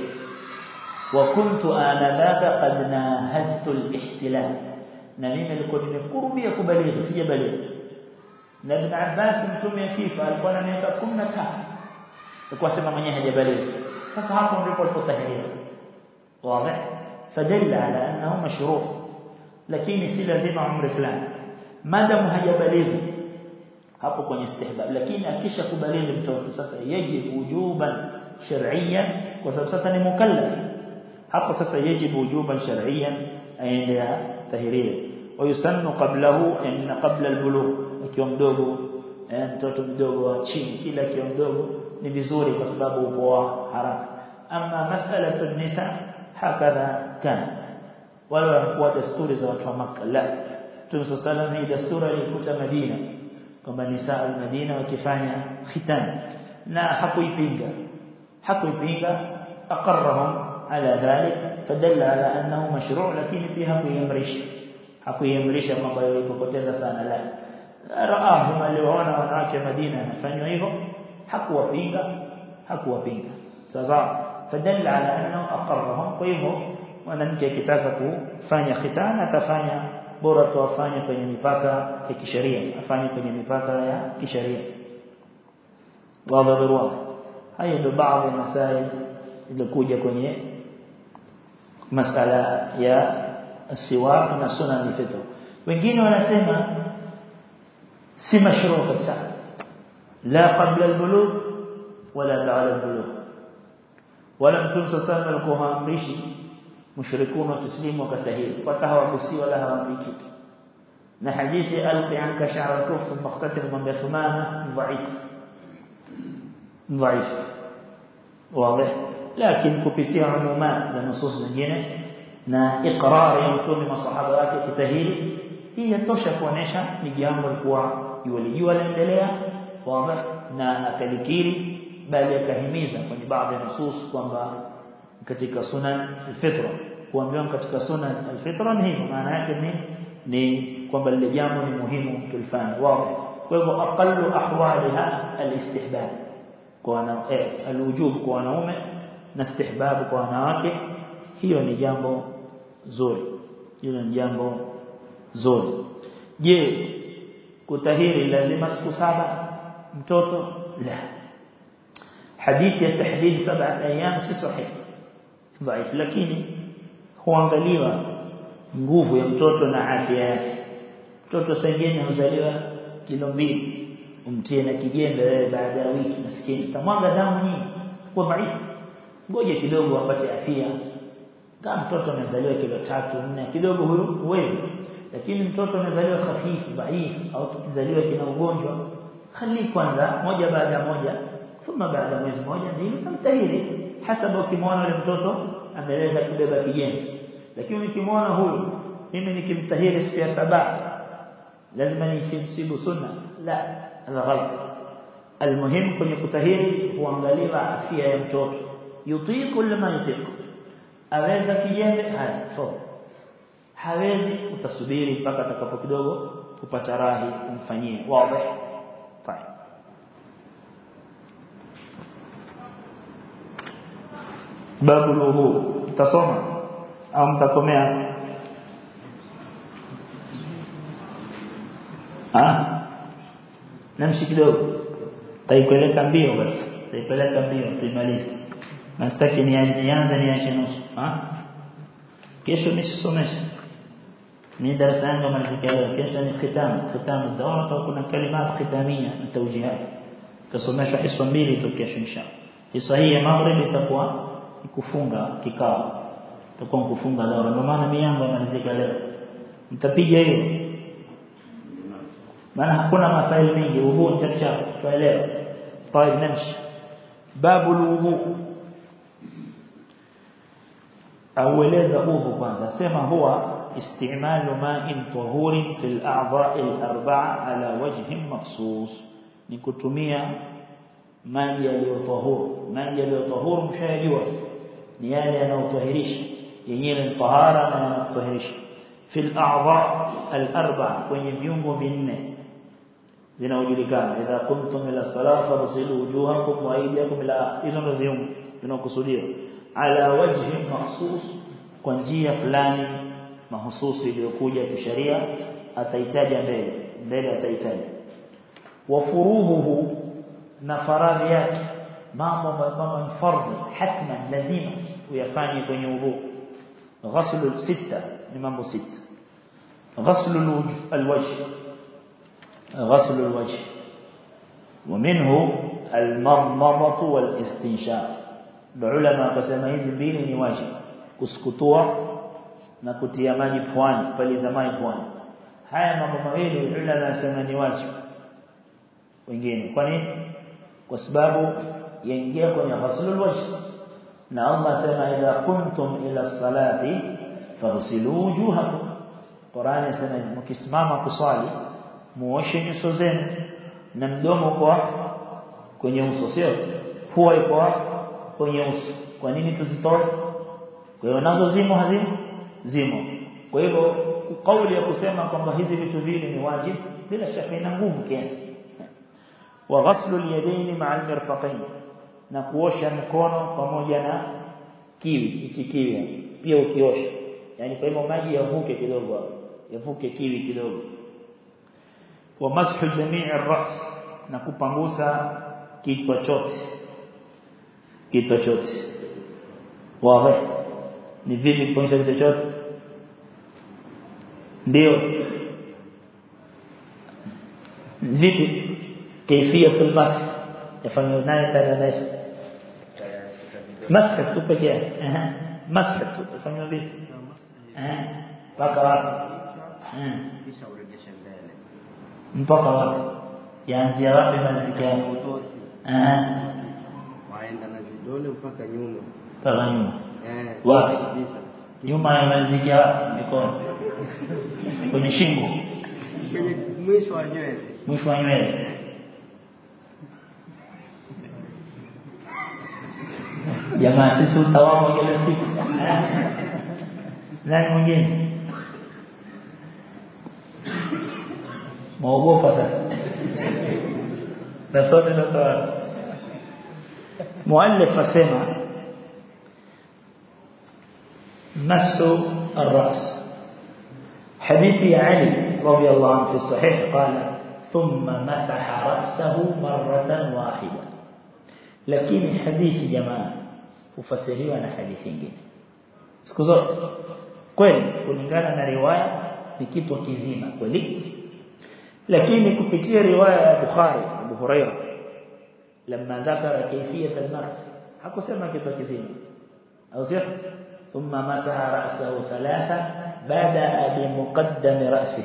وكنت آنذاك قد ناهزت الاحتلال na mimi nilikuwa nimekurubia kubalighi sijabalighi na ibn Abbas mtume akifa alikuwa na miaka 13 alikuwa sema mwenyewe hajabalighi sasa hapo ndipo alipotahiriwa wazi fadalla ala annahu mashru' lakini si lazima umri fulani madamu hajabalighi hapo kwenye istihbab lakini akisha kubalighi mtoto sasa yajibu wujuban shar'iyyan kwa sababu sasa ni mukallaf hapo sasa yajibu wujuban shar'iyyan aende tahiriwe wayusannu qablahu inna qabla albulugh akiwa mdogo mtoto mdogo wa chini kila akiwa mdogo ni vizuri kwa sababu upoa haraka ama mas'alatu nisa hakadha kana wala wanakuwa desturi za watu wa Makka la Mtume sallallahu hii desturi alikuta Madina kwamba nisa al-Madina wakifanya khitan na hakuipinga hakuipinga aqarrahum ala dhalik fadalla ala annahu mashru' lakini pia hakuiamrisha hakuiamrisha kwamba ilipopoteza sana la raahum aliwaona wanawake Madina anafanywa hivyo hakuwapinga hakuwapinga sasa fadalla ala annahu aqarrahum kwa hivyo mwanamke akitaka kufanya khitana atafanya bora tu afanye kwenye mipaka ya kisheria afanye kwenye mipaka ya kisheria wadharura hayo ndio baadhi ya masail ilikuja kwenye masala ya siwak na sunan al-fitr wengine wanasema si mashruu kabisa la qabla al-bulugh wala ba'da al-bulugh wala mtume sallallahu alikuwa haamrishi mushrikuna tuslimu wakatahiri pata hawagusi wala hawampi kitu na hadithi alqi anka sha'r al-kuf muqtatil man bithmana dhaif dhaif wazi lakini kupitia umumat za nusus zingine na iqrar ya mtume masahaba wake kitahiri hii yatosha kuonesha ni jambo likuwa yulijua laendelea wazi na akalikiri bali akahimiza kwenye baadhi ya nusus kwamba katika sunan al-fitra kuambiwa katika sunan al-fitra ni hivyo maana yake ni ni kwamba lile jambo ni muhimu tulifanya wazi kwa hivyo aqallu ahwaliha al-istihbab kwa wana eh, al-wujub kwa wanaume na istihbab kwa wanawake hiyo ni jambo zuri hilo ni jambo zuri je kutahiri lazima siku saba mtoto la hadithi ya tahdid saba ayyam si sahihi dhaif lakini huangaliwa nguvu ya mtoto na afya yake mtoto sengine huzaliwa kilo mbili umtie na kijembe wewe baada ya wiki maskini tamwaga damu nyingi kwa dhaifu ngoje kidogo apate afya kama mtoto amezaliwa kilo tatu nne kidogo huyo huwezi lakini mtoto amezaliwa hafifu dhaifu au kizaliwa kina ugonjwa khali kwanza moja baada ya moja thumma baada ya mwezi mmoja ndio tamtahiri hasaba ukimwona yule mtoto ameweza kubeba kijembe lakini ukimwona huyu mimi nikimtahiri siku ya saba lazima nifisibu sunna la hadha ghalat almuhim kwenye kutahiri huangaliwa afya ya mtoto yutiku lama yutiku aweza kijembe haya so hawezi utasubiri mpaka atakapo kidogo kupata rahi umfanyie wazi fine babu wudu utasoma au mtakomea ah namshi kidogo taipeleka mbio basi taipeleka mbio tuimalize na sitaki nianze niache nusu ah kesho nisisomeshe ni darasa yangu malizika leo kesho ni khitam khitam dawa kwa kuna kalimat khitamia na tawjihat tasomeshwa hiso mbili tu kesho inshallah hiso hii ya maghrib itakuwa kufunga kikao itakuwa kufunga dawa ndio maana miyango malizika leo mtapiga hiyo maana hakuna masaili mengi udhu chapchap tuelewa طيب نمشي باب الوضوء aueleza udhu kwanza sema huwa istimalu ma'in tahurin fil a'dha'i al-arba'a ala wajhin makhsus ni kutumia maji yaliyotahuru maji yaliyotahuru mshayajua ni yale yanayotahirisha yenyewe ni tahara na yanayotahirisha fil a'dha' al-arba'a kwenye viungo vinne zinaojulikana idha kuntum ila salati fasilu wujuhakum wa aydiyakum ila hizo ndio viungo vinakusudiwa ala wajhi mahsus kwa njia fulani mahususi iliyokuja kisheria ataitaja mbele mbele ataitaja wa furuhuhu na faradhi yake mambo ambayo ni fardhi hatman lazima uyafanye kwenye udhu ghaslu sita ni mambo sita ghaslu alwajh ghaslu alwajh ومنه المضمضة والاستنشاق ulama wakasema hizi mbili ni wajibu kusukutua na kutia maji puani paliza maji puani haya mambo mawili ulama wanasema ni wajibu wengine kwa nini kwa sababu yaingia kwenye ghuslul wajh na Allah asema idha kuntum ila salati faghsilu wujuhakum Qur'an inasema mkisimama kuswali muoshe nyuso zenu na mdomo kwa kwenye uso sio pua iko kwenye uso kwa nini tuzitoe kwa hiyo nazo zimo hazimo zimo kwa hivyo kauli ya kusema kwamba hizi vitu vile ni wajibu bila shaka ina nguvu kiasi wa ghaslu al-yadayn ma'a al-mirfaqayn na kuosha mkono pamoja na kiwi hichi kiwi pia ukiosha yani kwa hivyo maji yavuke kidogo hapo yavuke kiwi kidogo wa mashu jamii ar-ra's na kupangusa kichwa chote kichwa chote wazi ni vipi kupangusa kichwa chote ndio vipi kaifia fil masah yafanywa naye tananesha masah tu pekee masah tu fanya vipi eh mpaka wapi eh kisha urejeshe mbele mpaka wapi yaanzia wapi maziki yako utosi eh waenda na vidole mpaka nyuma mpaka nyuma eh Wapi? kabisa nyuma ya maziki ya mikono kwenye shingo kwenye mwisho wa nywele mwisho wa nywele jamaa sisi utawamu kila siku nani mwingine mwaogopa sasa na sote tutawala muallif asema masu الرأس حديث علي رضي الله عنه في الصحيح قال ثم مسح رأسه مرة واحدة لكن حديث جماعة ufasiriwa na hadithi nyingine siku zote kweli kulingana na riwaya ni kitu kizima kweli lakini kupitia riwaya ya Bukhari Abu Hurairah لما ذكر كيفية المسح hakusema kitu kizima au sio ثم مسح رأسه ثلاثة بدأ بمقدم رأسه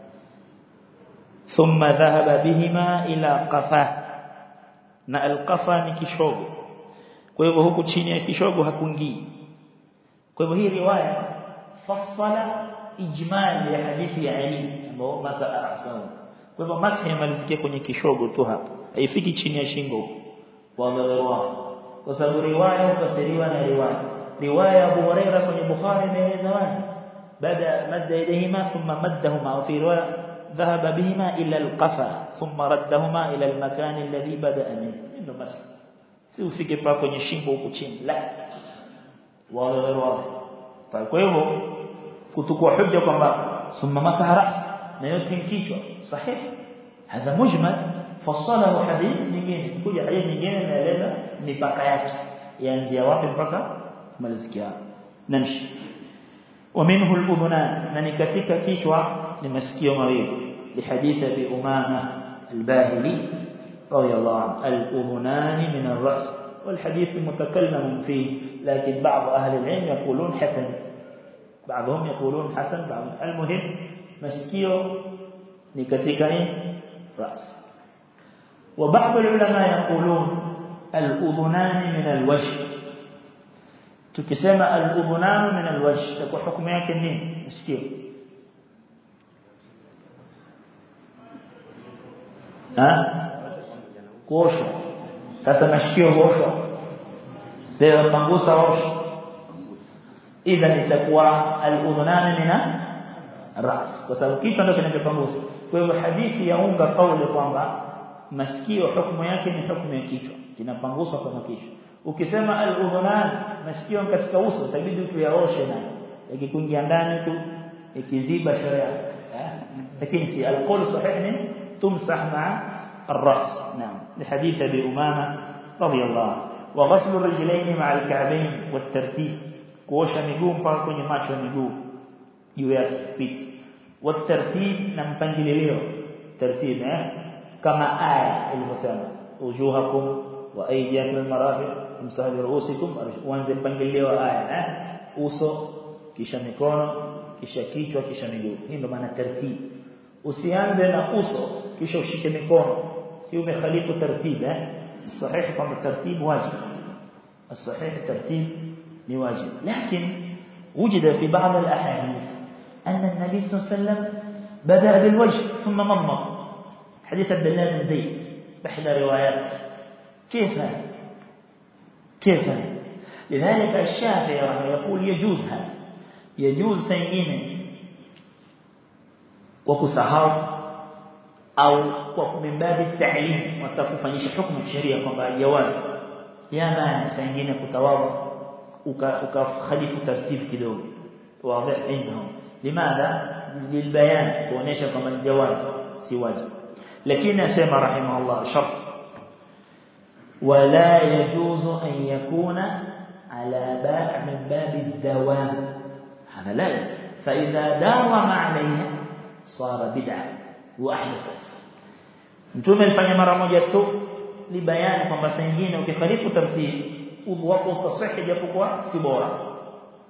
ثم ذهب بهما إلى قفاه na alqafa ni kishogo kwa hivyo huku chini ya kishogo hakuingii kwa hivyo hii riwaya fassala ijmal ya hadithi ya Ali ambao masaa rasahu kwa hivyo masahi yamalizikia kwenye kishogo tu hapa haifiki chini ya shingo wagawerwa kwa sababu riwaya hufasiriwa na riwaya riwaya Abu Huraira kwenye Bukhari imeeleza wazi bada madda yadayhima thumma maddahuma wa fi riwaya ذهب بهما إلى القفا ثم ردهما إلى المكان الذي بدأ منه إنه مسح si ufike pa kwenye shingo huku chini la wale wale kwa hivyo kutukua hujja kwamba summa masaha ras na yote kichwa sahihi hadha mujmal fasalahu hadith nyingine kuja hadithi nyingine inaeleza mipaka yake yaanzia wapi mpaka malizikia namshi ومنه الأذنان na ni katika kichwa ni masikio mawili لحديث أبي أمامة الباهلي رضي الله عنه الأذنان من الرأس والحديث متكلم فيه لكن بعض أهل العلم يقولون حسن بعضهم يقولون حسن بعضهم المهم مسكيو نكتكين رأس وبعض العلماء يقولون الأذنان من الوجه tukisema al-udhunan min al-wajh kwa hukumu yake nini masikio ha kuosha sasa masikio huosha leo pangusa osha idha itakuwa al-udhunan min ras kwa sababu kitu ndio kinachopangusa kwa hivyo hadithi yaunga kauli kwamba masikio hukumu yake ni hukumu ya kichwa kinapanguswa kama kichwa ukisema al-udhunan masikio katika uso itabidi tuyaoshe na yakikuingia ndani tu ikiziba sharia lakini si al-qawl sahih ni tumsah ma'a الراس نعم لحديث ابي امامه رضي الله عنه وغسل الرجلين مع الكعبين والترتيب kuosha miguu mpaka kwenye macho ya miguu juu yake piti والترتيب na mpangilio tartib eh kama aya ilivyosema ujuhakum wa aydiyakum almarafiq msahabi ruusikum uanze mpangilio wa aya eh uso kisha mikono kisha kichwa kisha miguu hii ndio maana tartib usianze na uso kisha ushike mikono hii umekhalifu tartib eh sahihi kwamba tartib wajib الصحيح الترتيب لواجب لكن وجد في بعض الأحاديث أن النبي صلى الله عليه وسلم بدأ بالوجه ثم مضمض حديث عبد الله بن زيد بحدى روايات كيف هذا كيف هذا لذلك الشافعي رحمه يقول يجوز هذا يجوز سيئين وكسهار أو من باب التعليم وتكفنيش حكم الشريعة كما جواز يا مانع سيئين كتواضع وكخليف ترتيب كده واضح عندهم لماذا للبيان kuonesha kama ni jawaz si wajib lakini asema rahimahullah shart wala yajuzu an yakuna ala ba' min bab ad-dawam hada la fa idha dawama alayha sara bid'ah wa ahdath mtume alifanya mara moja tu li bayani kwamba saa nyingine ukikhalifu tartib udhu wako utasahi japokuwa si bora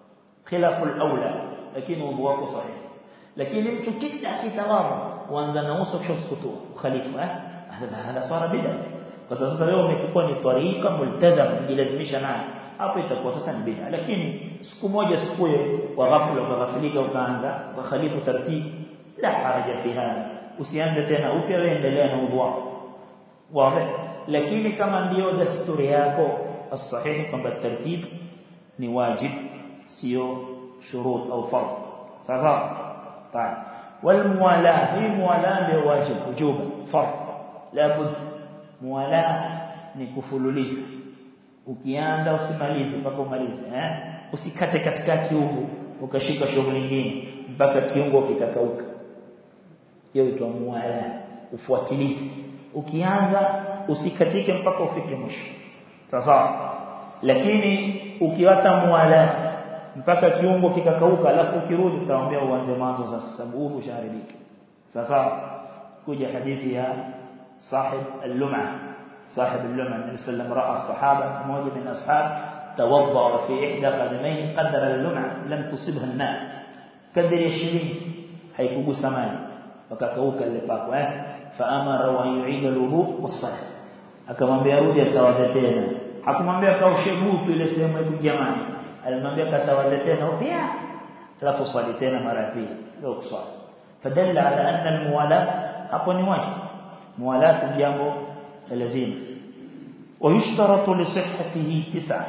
khilafu al-aula lakini udhu wako sahihi lakini mtu kila akitawadha huanza na uso kisha kusukutua khalifa eh hada hada swara bid'a kwa sababu sasa wewe umechukua ni tariqa multazam ujilazimisha nayo hapo itakuwa sasa ni bid'a lakini siku moja siku wa ghafla ukaghafilika ukaanza kwa khalifu taratibu la haraja fi hada usianze tena upya wewe endelea na udhu wako wazi lakini kama ndio desturi yako sahihi kwamba tartib ni wajib sio shurut au fard sasa طيب والموالاه هي موالاه ndio wajib wujuba fard labud muwalaa ni kufululiza ukianza usimalize mpaka umalize eh usikate katikati huko ukashika shughuli nyingine mpaka kiungo kikakauka hiyo itwa muwalaa ufuatilize ukianza usikatike mpaka ufike mwisho sasa lakini ukiwata muwalaa mpaka kiungo kikakauka alafu ukirudi utaambia uanze mwanzo sasa sababu udhu shaharibika sasa kuja hadithi ya صاحب اللمعة صاحب اللمعة النبي صلى الله عليه وسلم رأى الصحابة موجة من الأصحاب توضأ في إحدى قدميه قدر اللمعة لم تصبها الماء قدر يشرين حيكوب سماي وكاكوك اللي باكو فأمر أن يعيد الوضوء والصلاة akamwambia rudi atawadhe tena hakumwambia kaoshe butu ile sehemu ya jamani alimwambia katawadhe tena pia alafu swali tena mara ya pili ndio kuswali fadalla ala anna almuwalat hapo ni wajibu موالاة jambo lazima ويشترط لصحته تسعة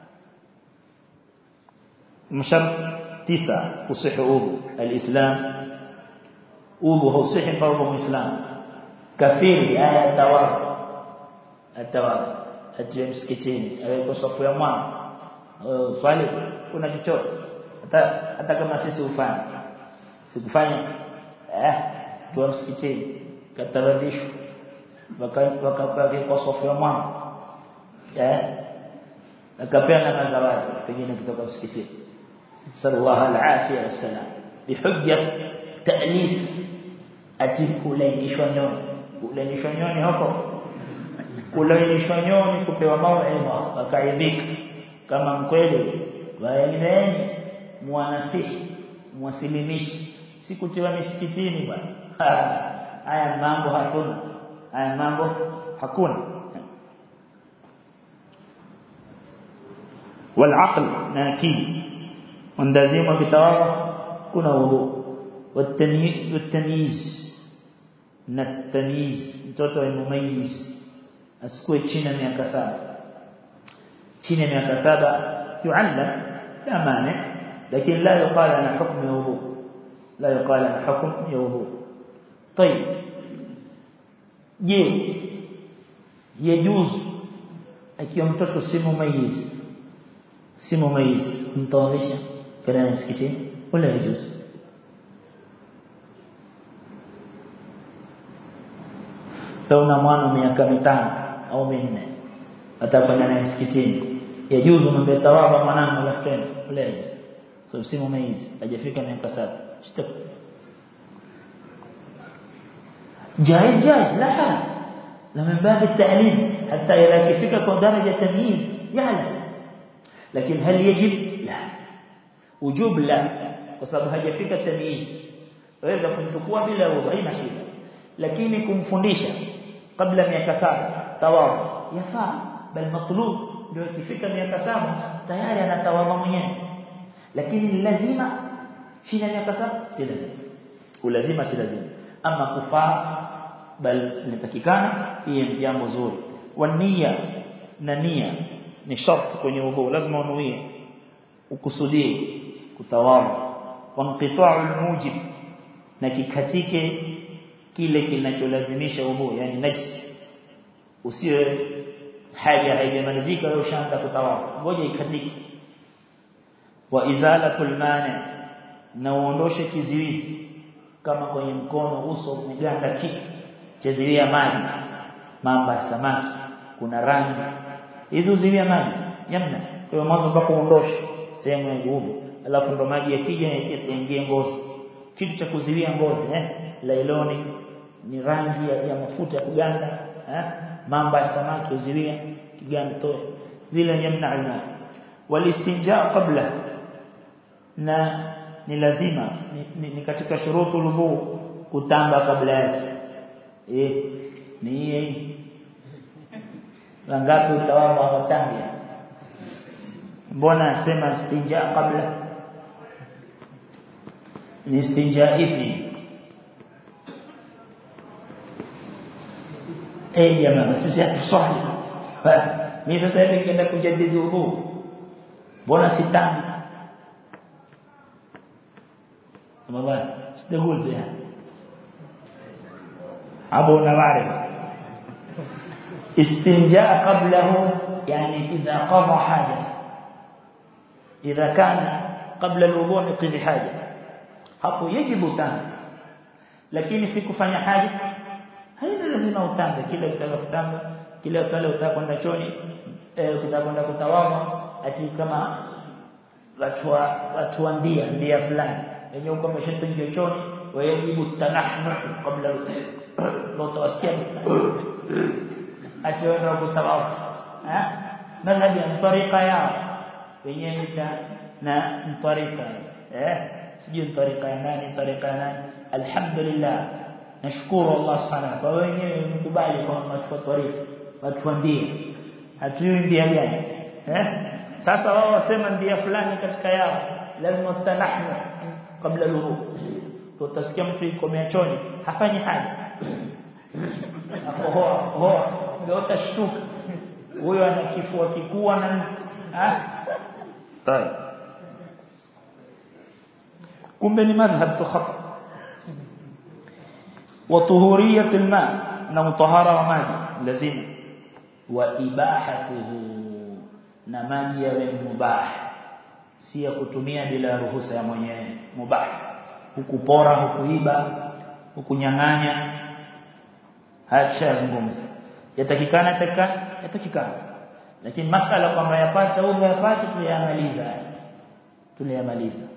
مشرط تسعة تصح وضوء الإسلام وضوء هو صح فرض الإسلام كثير آية التواب التواب atiwe msikitini aweko safu ya mwana swali kuna chochote hata hata kama sisi ufanye sikufanya eh tuwa msikitini kataradhishwa wakapake kwa sofu ya mwanzo eh akapeana na zawadi pengine kutoka msikitini sallallahu alaihi wasallam bihujja ta'lif atikulainishwa nyoni kulainishwa nyoni huko kulainishwa nyoni kupewa mauidha wakaidhika kama mkweli waeleweni mwanasihi mwasilimishi sikutiwa misikitini bwana haya mambo hakuna haya mambo hakuna والعقل ناكي وندازيم كتابه كنا وضوء والتمييز والتمييز التمييز mtoto mumayyiz asikue chini ya miaka saba chini ya miaka saba yuallam la mane lakini la yuqal ana hukm wudu la yuqal ana hukm ya wudu طيب je yajuzu akiwa mtoto si mumayyiz si mumayyiz mtawadhisha kana msikitini wala yajuzu Tauna mwana miaka mitano au minne atakwenda naye msikitini yajuzu mambo tawaba mwanangu alafu tena wala yajuzu so si mumayyiz hajafika miaka saba shtak جائز جائز لا حرج لمن باب التعليم حتى إذا كفك درجة تمييز يعلم لكن هل يجب لا وجوب لا وسبب هجفك التمييز waweza kumchukua bila udhu haina shida lakini kumfundisha kabla miaka saba tawadhu yafaa bal matlub ndio ikifika miaka saba tayari anatawadha mwenyewe lakini lazima chini ya miaka saba si lazima ulazima si lazima ama kufaa bal inatakikana hiyo jambo zuri wania na nia ni sharti kwenye udhu lazima unuie ukusudie kutawadha wanqita'u almujib na kikatike kile kinacholazimisha udhu yani najis usiwe haja haijamalizika wewe ushaanza kutawadha ngoja ikatike wa izalatul mani na uondoshe kiziwizi kama kwenye mkono uso umeganda kitu chezilia maji mamba samaki kuna rangi hizo zilia maji yamna kwa hiyo mwanzo mpaka uondoshe sehemu ya nguvu alafu ndo maji yakija yaingie ngozi kitu cha kuzilia ngozi eh lailoni ni rangi ya, ya mafuta ya kuganda eh mamba samaki uzilia kiganda toe zile yamna alma walistinja qabla na ni lazima ni, ni, ni katika shurutu udhu kutamba kabla yake eh ni hii wangapi utawamu hawatambi mbona asema istinja kabla ni istinja ipi eh jamaa sisi hatuswali mimi sasa hivi nikienda kujadidi udhu mbona sitambi mabaya sitagul zia hapo unaware استنجاء قبله يعني إذا قضى حاجة إذا كان قبل الوضوء يقضي حاجة hapo yajibu utambe lakini si kufanya haja haina lazima utambe kile utaka kutamba kile utale utaka kwenda choni eh ukitaka kwenda kutawadha ati kama watu wa watu wa ndia ndia fulani yenye uko umeshaingia choni wajibu tanahnu kabla lo tawasikia ati wenda kutawadha eh madhhabi ya tariqa yao wenyewe cha na tariqa eh sijui tariqa ya nani tariqa ya nani alhamdulillah nashukuru Allah subhanahu kwa wenyewe mkubali kwa watu tariqa watu ndia hatujui ndia gani eh sasa wao wasema ndia fulani katika yao lazima tutanahnu kabla luhu tutasikia mtu yuko miachoni hafanyi haja akohoa hoa ndio utashtuka huyo ana kifua kikubwa na ah tayari kumbe ni madhhab tu khata wa tuhuriyat alma na mutahara wa maji lazima wa ibahatuhu na maji yawe mubah si ya kutumia bila ruhusa ya mwenyewe mubah hukupora hukuiba hukunyang'anya hachazungumza yatakikana taka yatakikana lakini masala kwamba yapata au yapata tuliyamaliza tuliyamaliza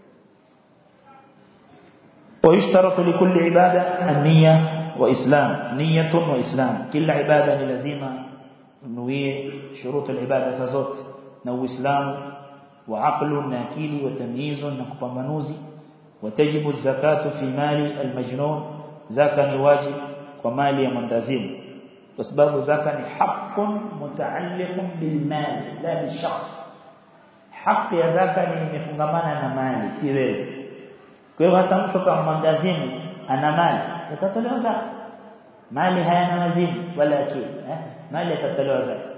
ويشترط لكل عبادة النية وإسلام نية وإسلام كل عبادة لازمة نوية شروط العبادة فزوت نو إسلام وعقل ناكيل وتمييز نكبمنوزي وتجب الزكاة في مال المجنون زكاة واجب ومال مندازم وسباب زكاة حق متعلق بالمال لا بالشخص حق يا زكاة مفungamana na mali si wewe kwa hiyo hata mtu kama mwandazimu ana mali yatatolewa zaka mali hayana wazimu wala akili eh mali yatatolewa zaka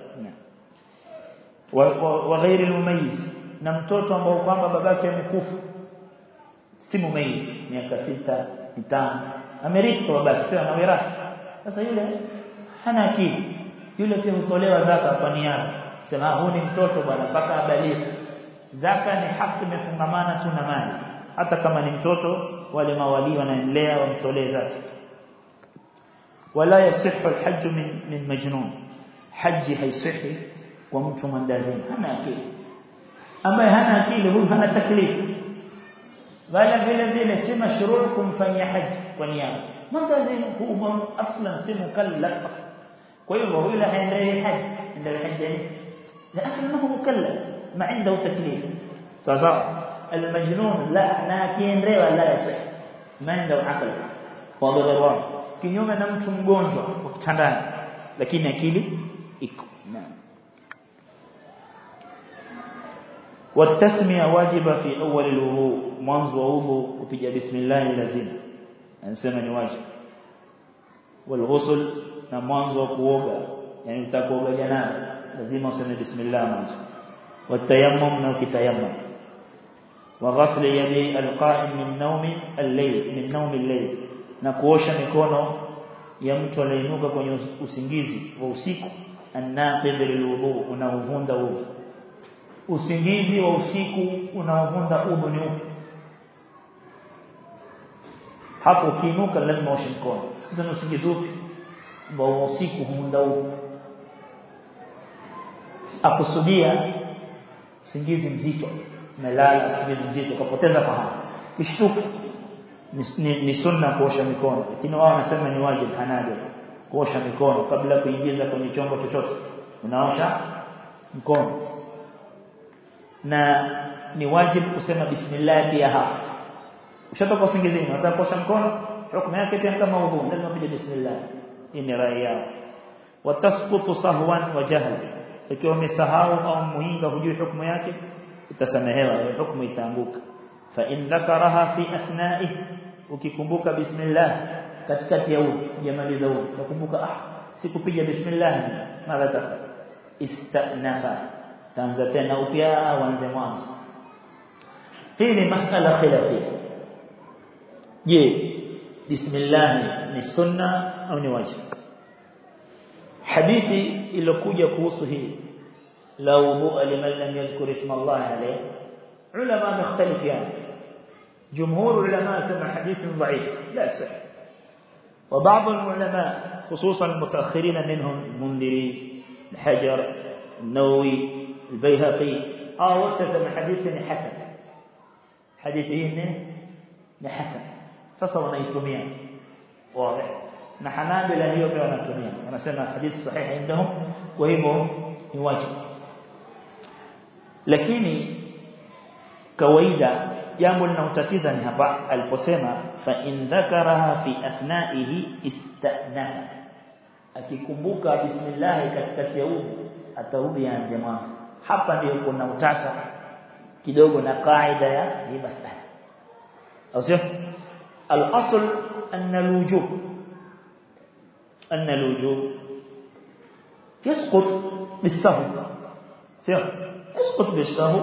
wa ghairi almumayyiz na mtoto ambao kwamba babake amekufa si mumayyiz miaka sita mitano amerithi kwa babake sio na wirathi sasa yule hana akili yule pia hutolewa zaka kwa niaba sema huu ni mtoto bwana mpaka abaliki zaka ni haki imefungamana tu na mali hata kama ni mtoto wale mawali wanaendelea wamtolee zake wala yasihu alhajj min min majnun haji haisihi kwa mtu mwandazimu hana akili ambaye hana akili huyu hana taklifu wala vile vile si mashruu kumfanyia haji kwa niaba mwandazimu huwa aslan si mukallaf kwa hivyo huyu haendelee haji ndio haji la aslan huwa mukallaf ma عنده تكليف sasa المجنون لا nakiendewa la yasih manda akili kwa dharura kinyume na mtu mgonjwa wa kitandani lakini akili iko naam والتسميه واجبه في اول الوضوء mwanzo wa udhu kupiga bismillah lazima anasema ni wajibu والغسل na mwanzo wa kuoga yani utakuoga janaba lazima useme bismillah mwanzo والتيمم na ukitayammum وغسل يدي القائم من نوم الليل من نوم الليل na kuosha mikono ya mtu aliyeinuka kwenye usingizi wa usiku annaqid lilwudu unaovunda udhu usingizi wa usiku unaovunda udhu ni upi hapo ukiinuka lazima uoshe mkono sasa ni usingizi upi ambao usiku huunda udhu akusudia usingizi mzito umelala usingizi mzito ukapoteza fahamu kishtuka ni, ni, ni sunna kuosha mikono lakini wao wanasema ni wajibu hanabi kuosha mikono kabla kuingiza kwenye chombo chochote unaosha mkono na ni wajibu kusema bismillah pia hapa ushatoka usingizini unataka kuosha mkono hukumu yake pia kama udhu lazima pige bismillah hii ni rai yao watasqutu sahwan wa jahl ikiwa umesahau au muinga hujui hukumu yake utasamehewa ile hukumu itaanguka fa in dhakaraha fi athna'ihi ukikumbuka bismillah katikati ya udhu jamaliza udhu ukakumbuka ah sikupiga bismillah mara tafadhali istanafa taanza tena upya uanze mwanzo hii ni masala khilafia je bismillah ni sunna au ni wajibu hadithi iliyokuja kuhusu hii la wudu liman lam yadhkur isma Allah alayhi ulama mختلفين جمهور العلماء سمى حديث ضعيف لا صح وبعض العلماء خصوصا المتأخرين منهم المنذري الحجر النووي البيهقي اه وكتب حديث حسن حديثه ni hasan sasa wanaitumia wazi na hanabila hiyo pia wanatumia wanasema hadithi sahihi indahum kwa hivyo ni wajibu lakini kawaida jambo linalotatiza ni hapa aliposema fa in dhakaraha fi athnaihi istanaha akikumbuka bismillah katikati ya udhu atarudi aanze mwanzo hapa ndio kuna utata kidogo na kaida ya hii masala au sio al-asl anna al-wujub anna al-wujub يسقط بالسهو سير يسقط بالسهو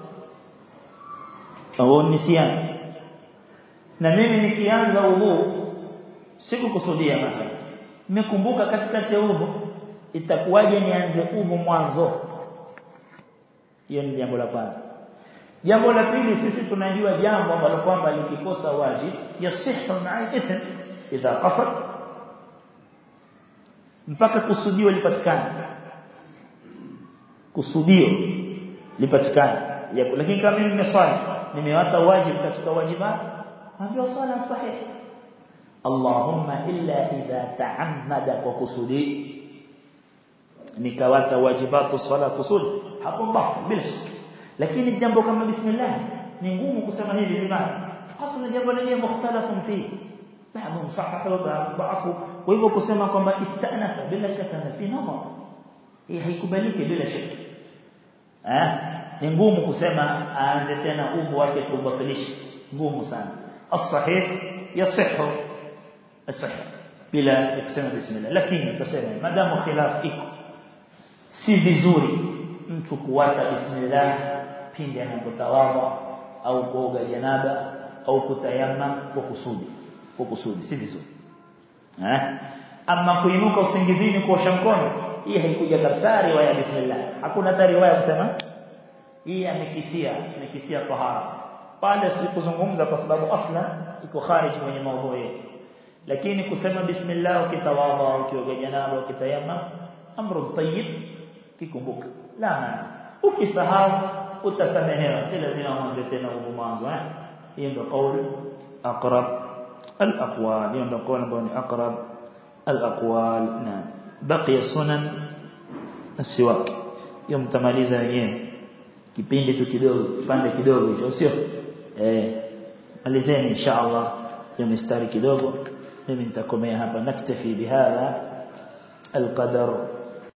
au nisyan na mimi nikianza udhu sikukusudia mathalan nimekumbuka katikati ya udhu itakuwaje nianze udhu mwanzo hiyo ni jambo la kwanza jambo la pili sisi tunajua jambo ambalo kwamba likikosa wajib yasihu ma'a ithm idha qasad mpaka kusudio lipatikane kusudio lipatikane lakini kama mimi nimeswali nimewata wajibu katika wajibat ambio sala sahih Allahumma illa idha ta'ammada kwa kusudi nikawata wajibatu sala kusudi hapo mbapo bila shaka lakini jambo kama bismillah ni ngumu kusema hivi bimana hasa jambo lenyewe mukhtalafun fi baadhi msahaha wa ba'fu kwa hivyo kusema kwamba istanafa bila shaka na fi nadhar hii haikubaliki bila shaka eh ni ngumu kusema aanze tena udhu wake kubatilisha ngumu sana as-sahih yasihhu as-sahih bila kusema bismillah lakini tuseme madamu khilaf iko si vizuri mtu kuwata bismillah pindi anapotawadha au kuoga janaba au kutayamma kwa kusudi kwa kusudi si vizuri eh ama kuinuka usingizini kuosha mkono hii haikuja kabisa riwaya bismillah hakuna hata riwaya kusema hii amekisia amekisia tahara pale sikuzungumza kwa sababu asla iko kharij kwenye maudhui yetu lakini kusema bismillah ukitawadha ukioga janaba ukitayamma amru tayyib kikumbuka la maana ukisahau utasamehewa si lazima mwanze tena mwanzo eh hiyo ndio kauli aqrab al-aqwal hiyo ndio kauli ambayo ni aqrab al-aqwal na baqiya sunan as-siwak hiyo mtamaliza wenyewe kipindi tu kidogo kipande kidogo hicho sio eh malizeni inshallah hiyo mistari kidogo mimi nitakomea hapa naktafi bihadha القدر